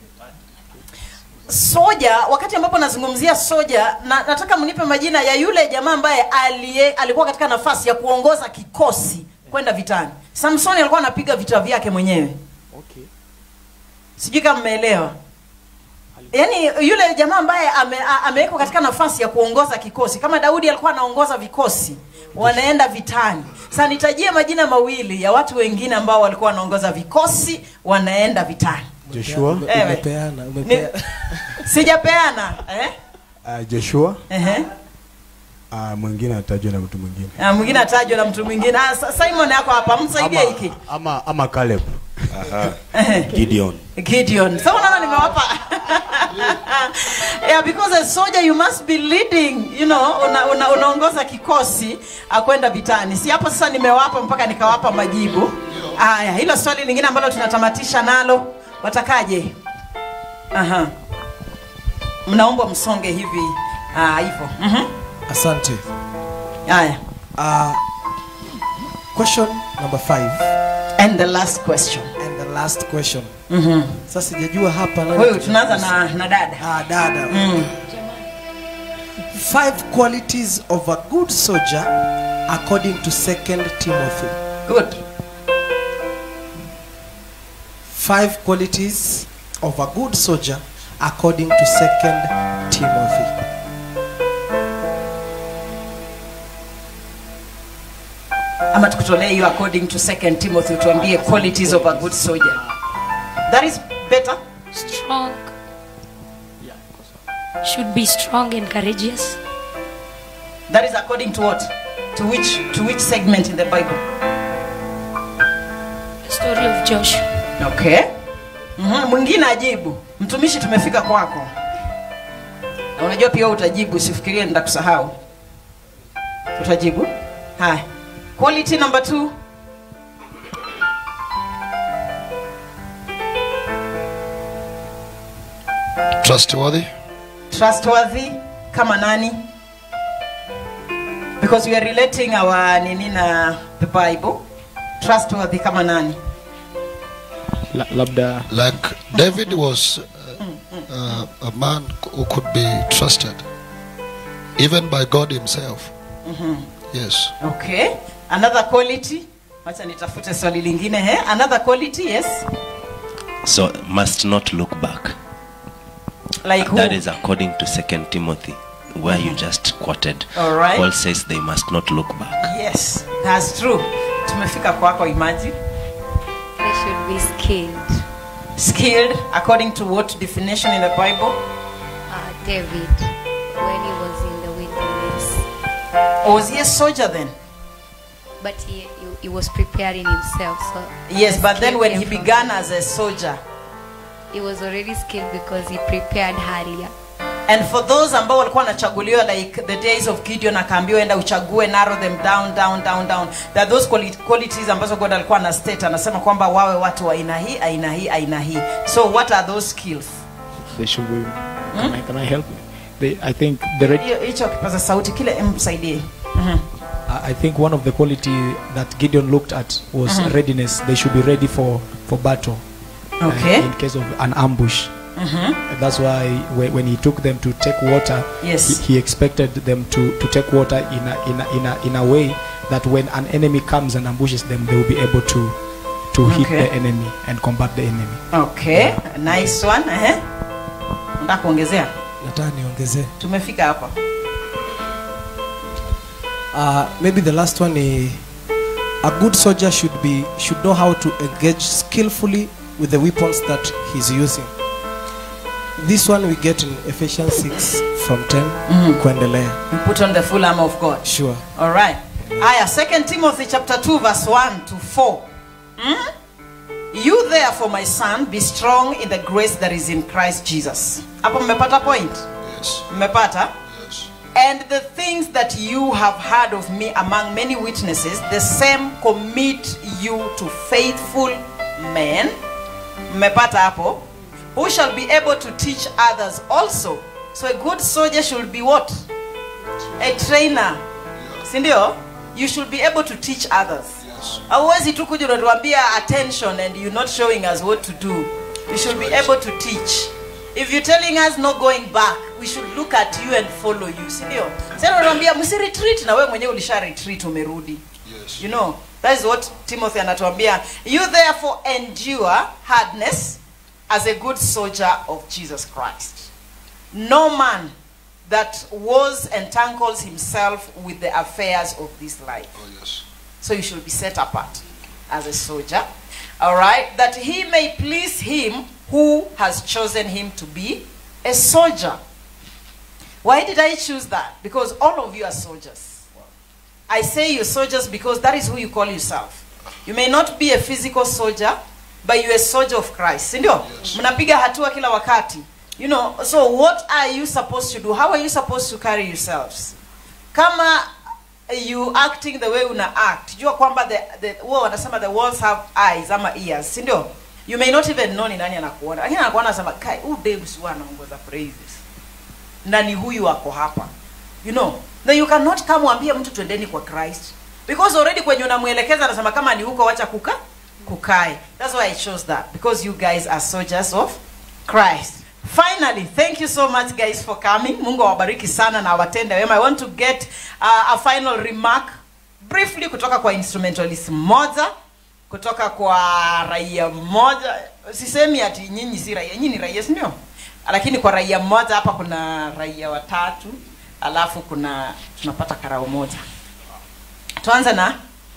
soja wakati ambapo nazungumzia soja na, nataka mnipe majina ya yule jamaa ambaye alie, alikuwa katika nafasi ya kuongoza kikosi kwenda vitani samsoni alikuwa anapiga vita vyake mwenyewe okay. sijui kama mmeelewa yaani yule jamaa ambaye ame, a- amewekwa katika nafasi ya kuongoza kikosi kama daudi alikuwa anaongoza vikosi wanaenda vitani sasa nitajie majina mawili ya watu wengine ambao walikuwa wanaongoza vikosi wanaenda vitani Joshua Ewe. umepeana Ni- umepeana sijapeana eh? uh, Joshua Ehe. uh, mwingine atajwa na mtu mwingine Ah, mwingine atajwa na mtu mwingine Ah, Sa- simon yako hapa msaidie hiki ama ama Caleb Gideon. gideon so unaona nimewapa yeah, because a soldier you must be leading you know una, una, unaongoza kikosi akwenda vitani si hapo sasa nimewapa mpaka nikawapa majibu haya hilo swali lingine ambalo tunatamatisha nalo watakaje aha mnaombwa msonge hivi ah, hivyo Mhm. asante haya uh, question number five and the last question and the last question Mhm. sasa sijajua hapa nani Wewe tuta- tunaanza na, na dada ah, dada Mm. five qualities of a good soldier according to second timothy good five qualities of a good soldier according to second timothy ama tukutolee hiyo according to second timothy tuambie qualities of a good soldier that is better strong should be strong and courageous that is according to what to which to which segment in the bible the story of joshua okay Mhm, mwingine ajibu mtumishi tumefika kwako na unajua pia wewe utajibu usifikirie nitakusahau utajibu haya quality number two Trustworthy. trustworthy kama nani because we are relating our nini na the bible trustworthy kama nani La, labda Like David was uh, uh, a man who could be trusted, even by God Himself. Mhm. Yes. okay another quality wacha nitafute swali lingine he another quality yes So must not look back. like who That is according to Second Timothy, where you just quoted. All right. Paul says they must not look back. yes that's true tumefika kwako imagine They should be skilled. skilled according to what definition in the bible Uh, David, when he was in the Or was he a soldier then? But he, he, he was preparing himself. So Yes, the but then skill when came he from began him. as a soldier. he was already skilled because he prepared earlier. And for those ambao walikuwa wanachaguliwa like the days of Gideon akaambiwa enda uchague narrow them down down down down. There are those quali- qualities ambazo God alikuwa na state anasema kwamba wawe watu wa aina hii, aina hii, aina hii. So what are those skills? They should be. Can, I, can I help? They, I think the red, Hiyo- Hicho kipaza sauti kile msaidie. Mhm. I I think one of the quality that Gideon looked at was Mhm. readiness. They should be ready for for battle. uh, Okay. in case of an ambush. Mhm. That's why when, when he took them to take water, Yes. he, he expected them to, to take water in a, in, a, in, a, in a way that when an enemy comes and ambushes them, they will be able to to hit Okay. the enemy and combat the enemy. Okay, nice one. Eh? Nataka kuongezea. nataka niongezee Tumefika hapa. uh, maybe the last one is a good soldier should be should know how to engage skillfully with the weapons that he's using this one we get in ephesians 6 from 10 Mhm. kuendelea You put on the full armor of God. sure All right. Aya, 2 Timothy chapter 2 verse 1 to 4. Hmm? You therefore my son be strong in the grace that is in Christ Jesus. Hapo mmepata point? Yes. Mmepata? And the things that you have heard of me among many witnesses, the same commit you to faithful men. Mmepata hapo? Who shall be able to teach others also. So a good soldier should be what? A trainer. Sindio? You should be able to teach others. Hauwezi tu kuja unatuambia attention and you're not showing us what to do. You should be able to teach. If you're telling us not going back, we should look at you and follow you. Sindio? Sasa unatuambia msi retreat na wewe mwenyewe ulisha retreat umerudi. Yes. You know, that is what Timothy anatuambia. You therefore endure hardness as a good soldier of Jesus Christ. No man that was entangles himself with the affairs of this life. Oh, yes. So you should be set apart as a soldier. All right? That he may please him who has chosen him to be a soldier. Why did I choose that? Because all of you are soldiers. I say you're soldiers because that is who you call yourself. You may not be a physical soldier, but you're a soldier of Christ. Sindio? Mnapiga hatua kila wakati. You know, so what are you supposed to do? How are you supposed to carry yourselves? Kama you acting the way una act, jua kwamba the, the, huwa wanasema the walls have eyes ama ears, si ndio? You may not even know ni nani anakuona. Lakini anakuona anasema, "Kai, huyu Debs huwa anaongoza praises." Na ni huyu ako hapa. You know, then you cannot come uambie mtu twendeni kwa Christ. Because already kwenye unamuelekeza anasema kama ni huko wacha kuka kukae. That's why I chose that because you guys are soldiers of Christ. Finally, thank you so much guys for coming. Mungu awabariki sana na awatende wema. I want to get uh, a final remark briefly kutoka kwa instrumentalist mmoja kutoka kwa raia mmoja. Sisemi ati nyinyi si raia, nyinyi ni raia, si ndio? Lakini kwa raia mmoja hapa kuna raia watatu, alafu kuna tunapata karao moja. Tuanze na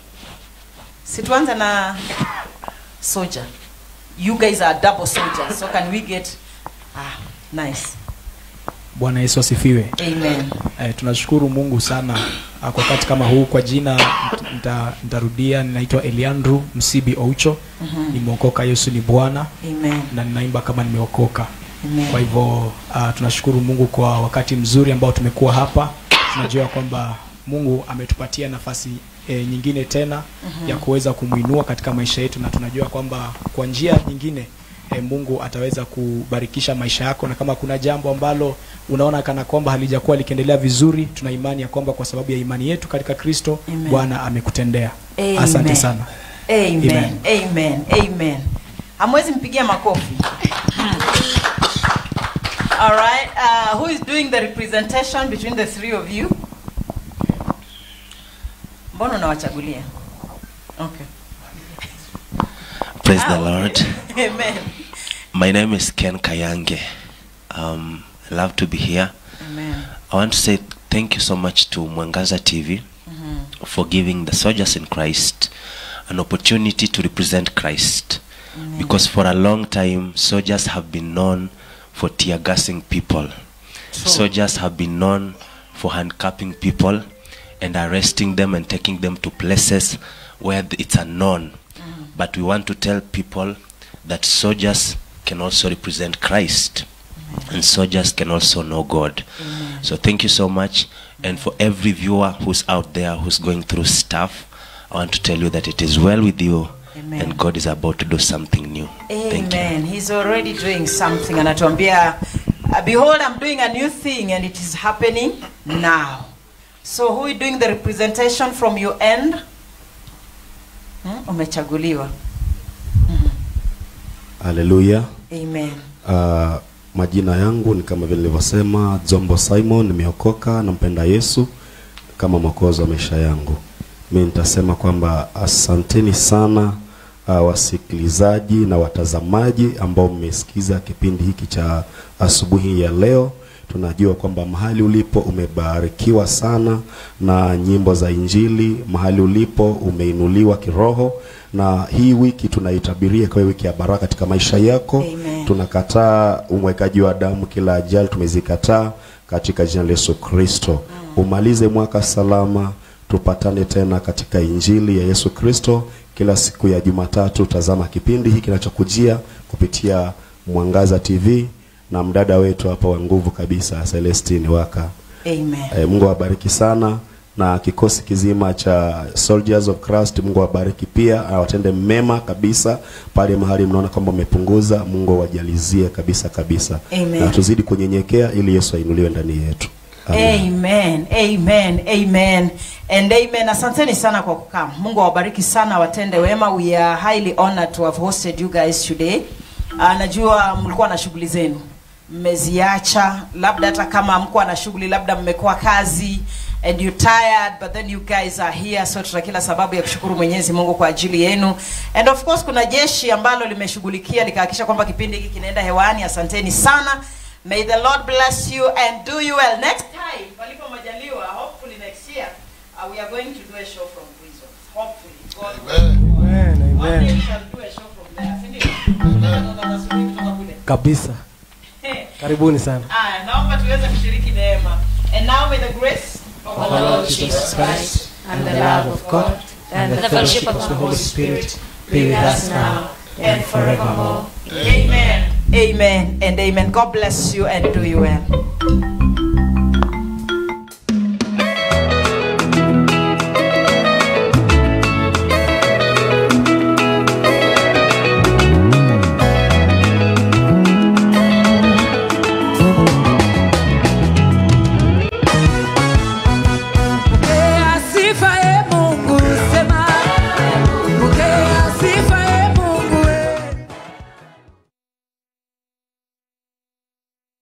si tuanze na soldier. You guys are double soldiers. So can we get ah nice. Bwana Yesu asifiwe. Amen. Eh, tunashukuru Mungu sana ah, kwa wakati kama huu. Kwa jina nita- nita- nitarudia, ninaitwa Eliandru Msibi Oucho. Mhm. Nimeokoka, Yesu ni Bwana Amen. na ninaimba kama nimeokoka. Amen. Kwa hivyo uh, tunashukuru Mungu kwa wakati mzuri ambao tumekuwa hapa. Tunajua kwamba Mungu ametupatia nafasi e, nyingine tena Mhm. ya kuweza kumwinua katika maisha yetu, na tunajua kwamba kwa njia nyingine e, Mungu ataweza kubarikisha maisha yako, na kama kuna jambo ambalo unaona kana kwamba halijakuwa likiendelea vizuri, tuna imani ya kwamba kwa sababu ya imani yetu katika Kristo Amen. Bwana amekutendea. Amen. Asante sana. Amen. Amen. Amen. Amen. Hamwezi mpigia makofi. All right. Uh, who is doing the representation between the three of you? Mbona unawachagulia? Okay. Praise the Ah, Lord. okay. Amen. My name is Ken Kayange. Um, I love to be here. Amen. I want to say thank you so much to Mwangaza TV Mhm. for giving the soldiers in Christ an opportunity to represent Christ. Amen. Because for a long time, soldiers have been known for tear gassing people. True. Soldiers have been known for handcuffing people and arresting them and taking them to places where th- it's unknown. But we want to tell people that soldiers can also represent Christ and soldiers can also know God. So thank you so much. And for every viewer who's out there who's going through stuff, I want to tell you that it is well with you Amen. and God is about to do something new. Thank you. Amen. He's already doing something. Anatuambia, uh, behold, I'm doing a new thing and it is happening now. So who is doing the representation from your end? Hmm? Umechaguliwa. haleluya Amen. uh, majina yangu ni kama vile nilivyosema zombo simon nimeokoka nampenda yesu kama mwokozi wa maisha yangu mi nitasema kwamba asanteni sana uh, wasikilizaji na watazamaji ambao mmesikiza kipindi hiki cha asubuhi ya leo tunajua kwamba mahali ulipo umebarikiwa sana na nyimbo za injili mahali ulipo umeinuliwa kiroho na hii wiki tunaitabiria kwa wiki ya baraka katika maisha yako Amen. tunakataa umwekaji wa damu kila ajali tumezikataa katika jina la yesu kristo umalize mwaka salama tupatane tena katika injili ya yesu kristo kila siku ya jumatatu tazama kipindi hiki kinachokujia kupitia mwangaza tv na mdada wetu hapa wa nguvu kabisa celestine waka Amen. e, mungu awabariki sana na kikosi kizima cha soldiers of christ mungu awabariki pia awatende mema kabisa pale mahali mnaona kwamba umepunguza mungu awajalizie kabisa kabisa Amen. na tuzidi kunyenyekea ili yesu ainuliwe ndani yetu Amen. Amen. Amen. And amen. Asanteni sana kwa kukaa. Mungu awabariki sana watende wema. We are highly honored to have hosted you guys today. Uh, najua mlikuwa na shughuli zenu. Mmeziacha labda hata kama mko na shughuli labda mmekuwa kazi and you tired but then you guys are here so tuna kila sababu ya kushukuru Mwenyezi Mungu kwa ajili yenu. And of course kuna jeshi ambalo limeshughulikia likahakikisha kwamba kipindi hiki kinaenda hewani. Asanteni sana. May the Lord bless you and do you well. Next time, palipo majaliwa, hopefully next year, uh, we are going to do a show from prison. Hopefully. God Amen, One day amen. we shall do a show from there. si ndio? Tunataka tasubiri kutoka kule. kabisa karibuni sana Aya, naomba tuweze kushiriki neema. And now may the grace of Of our Lord Jesus Christ, and the love of God, and the fellowship of the Holy Spirit be with us now and forevermore. Amen. Amen and amen. God bless you and do you well.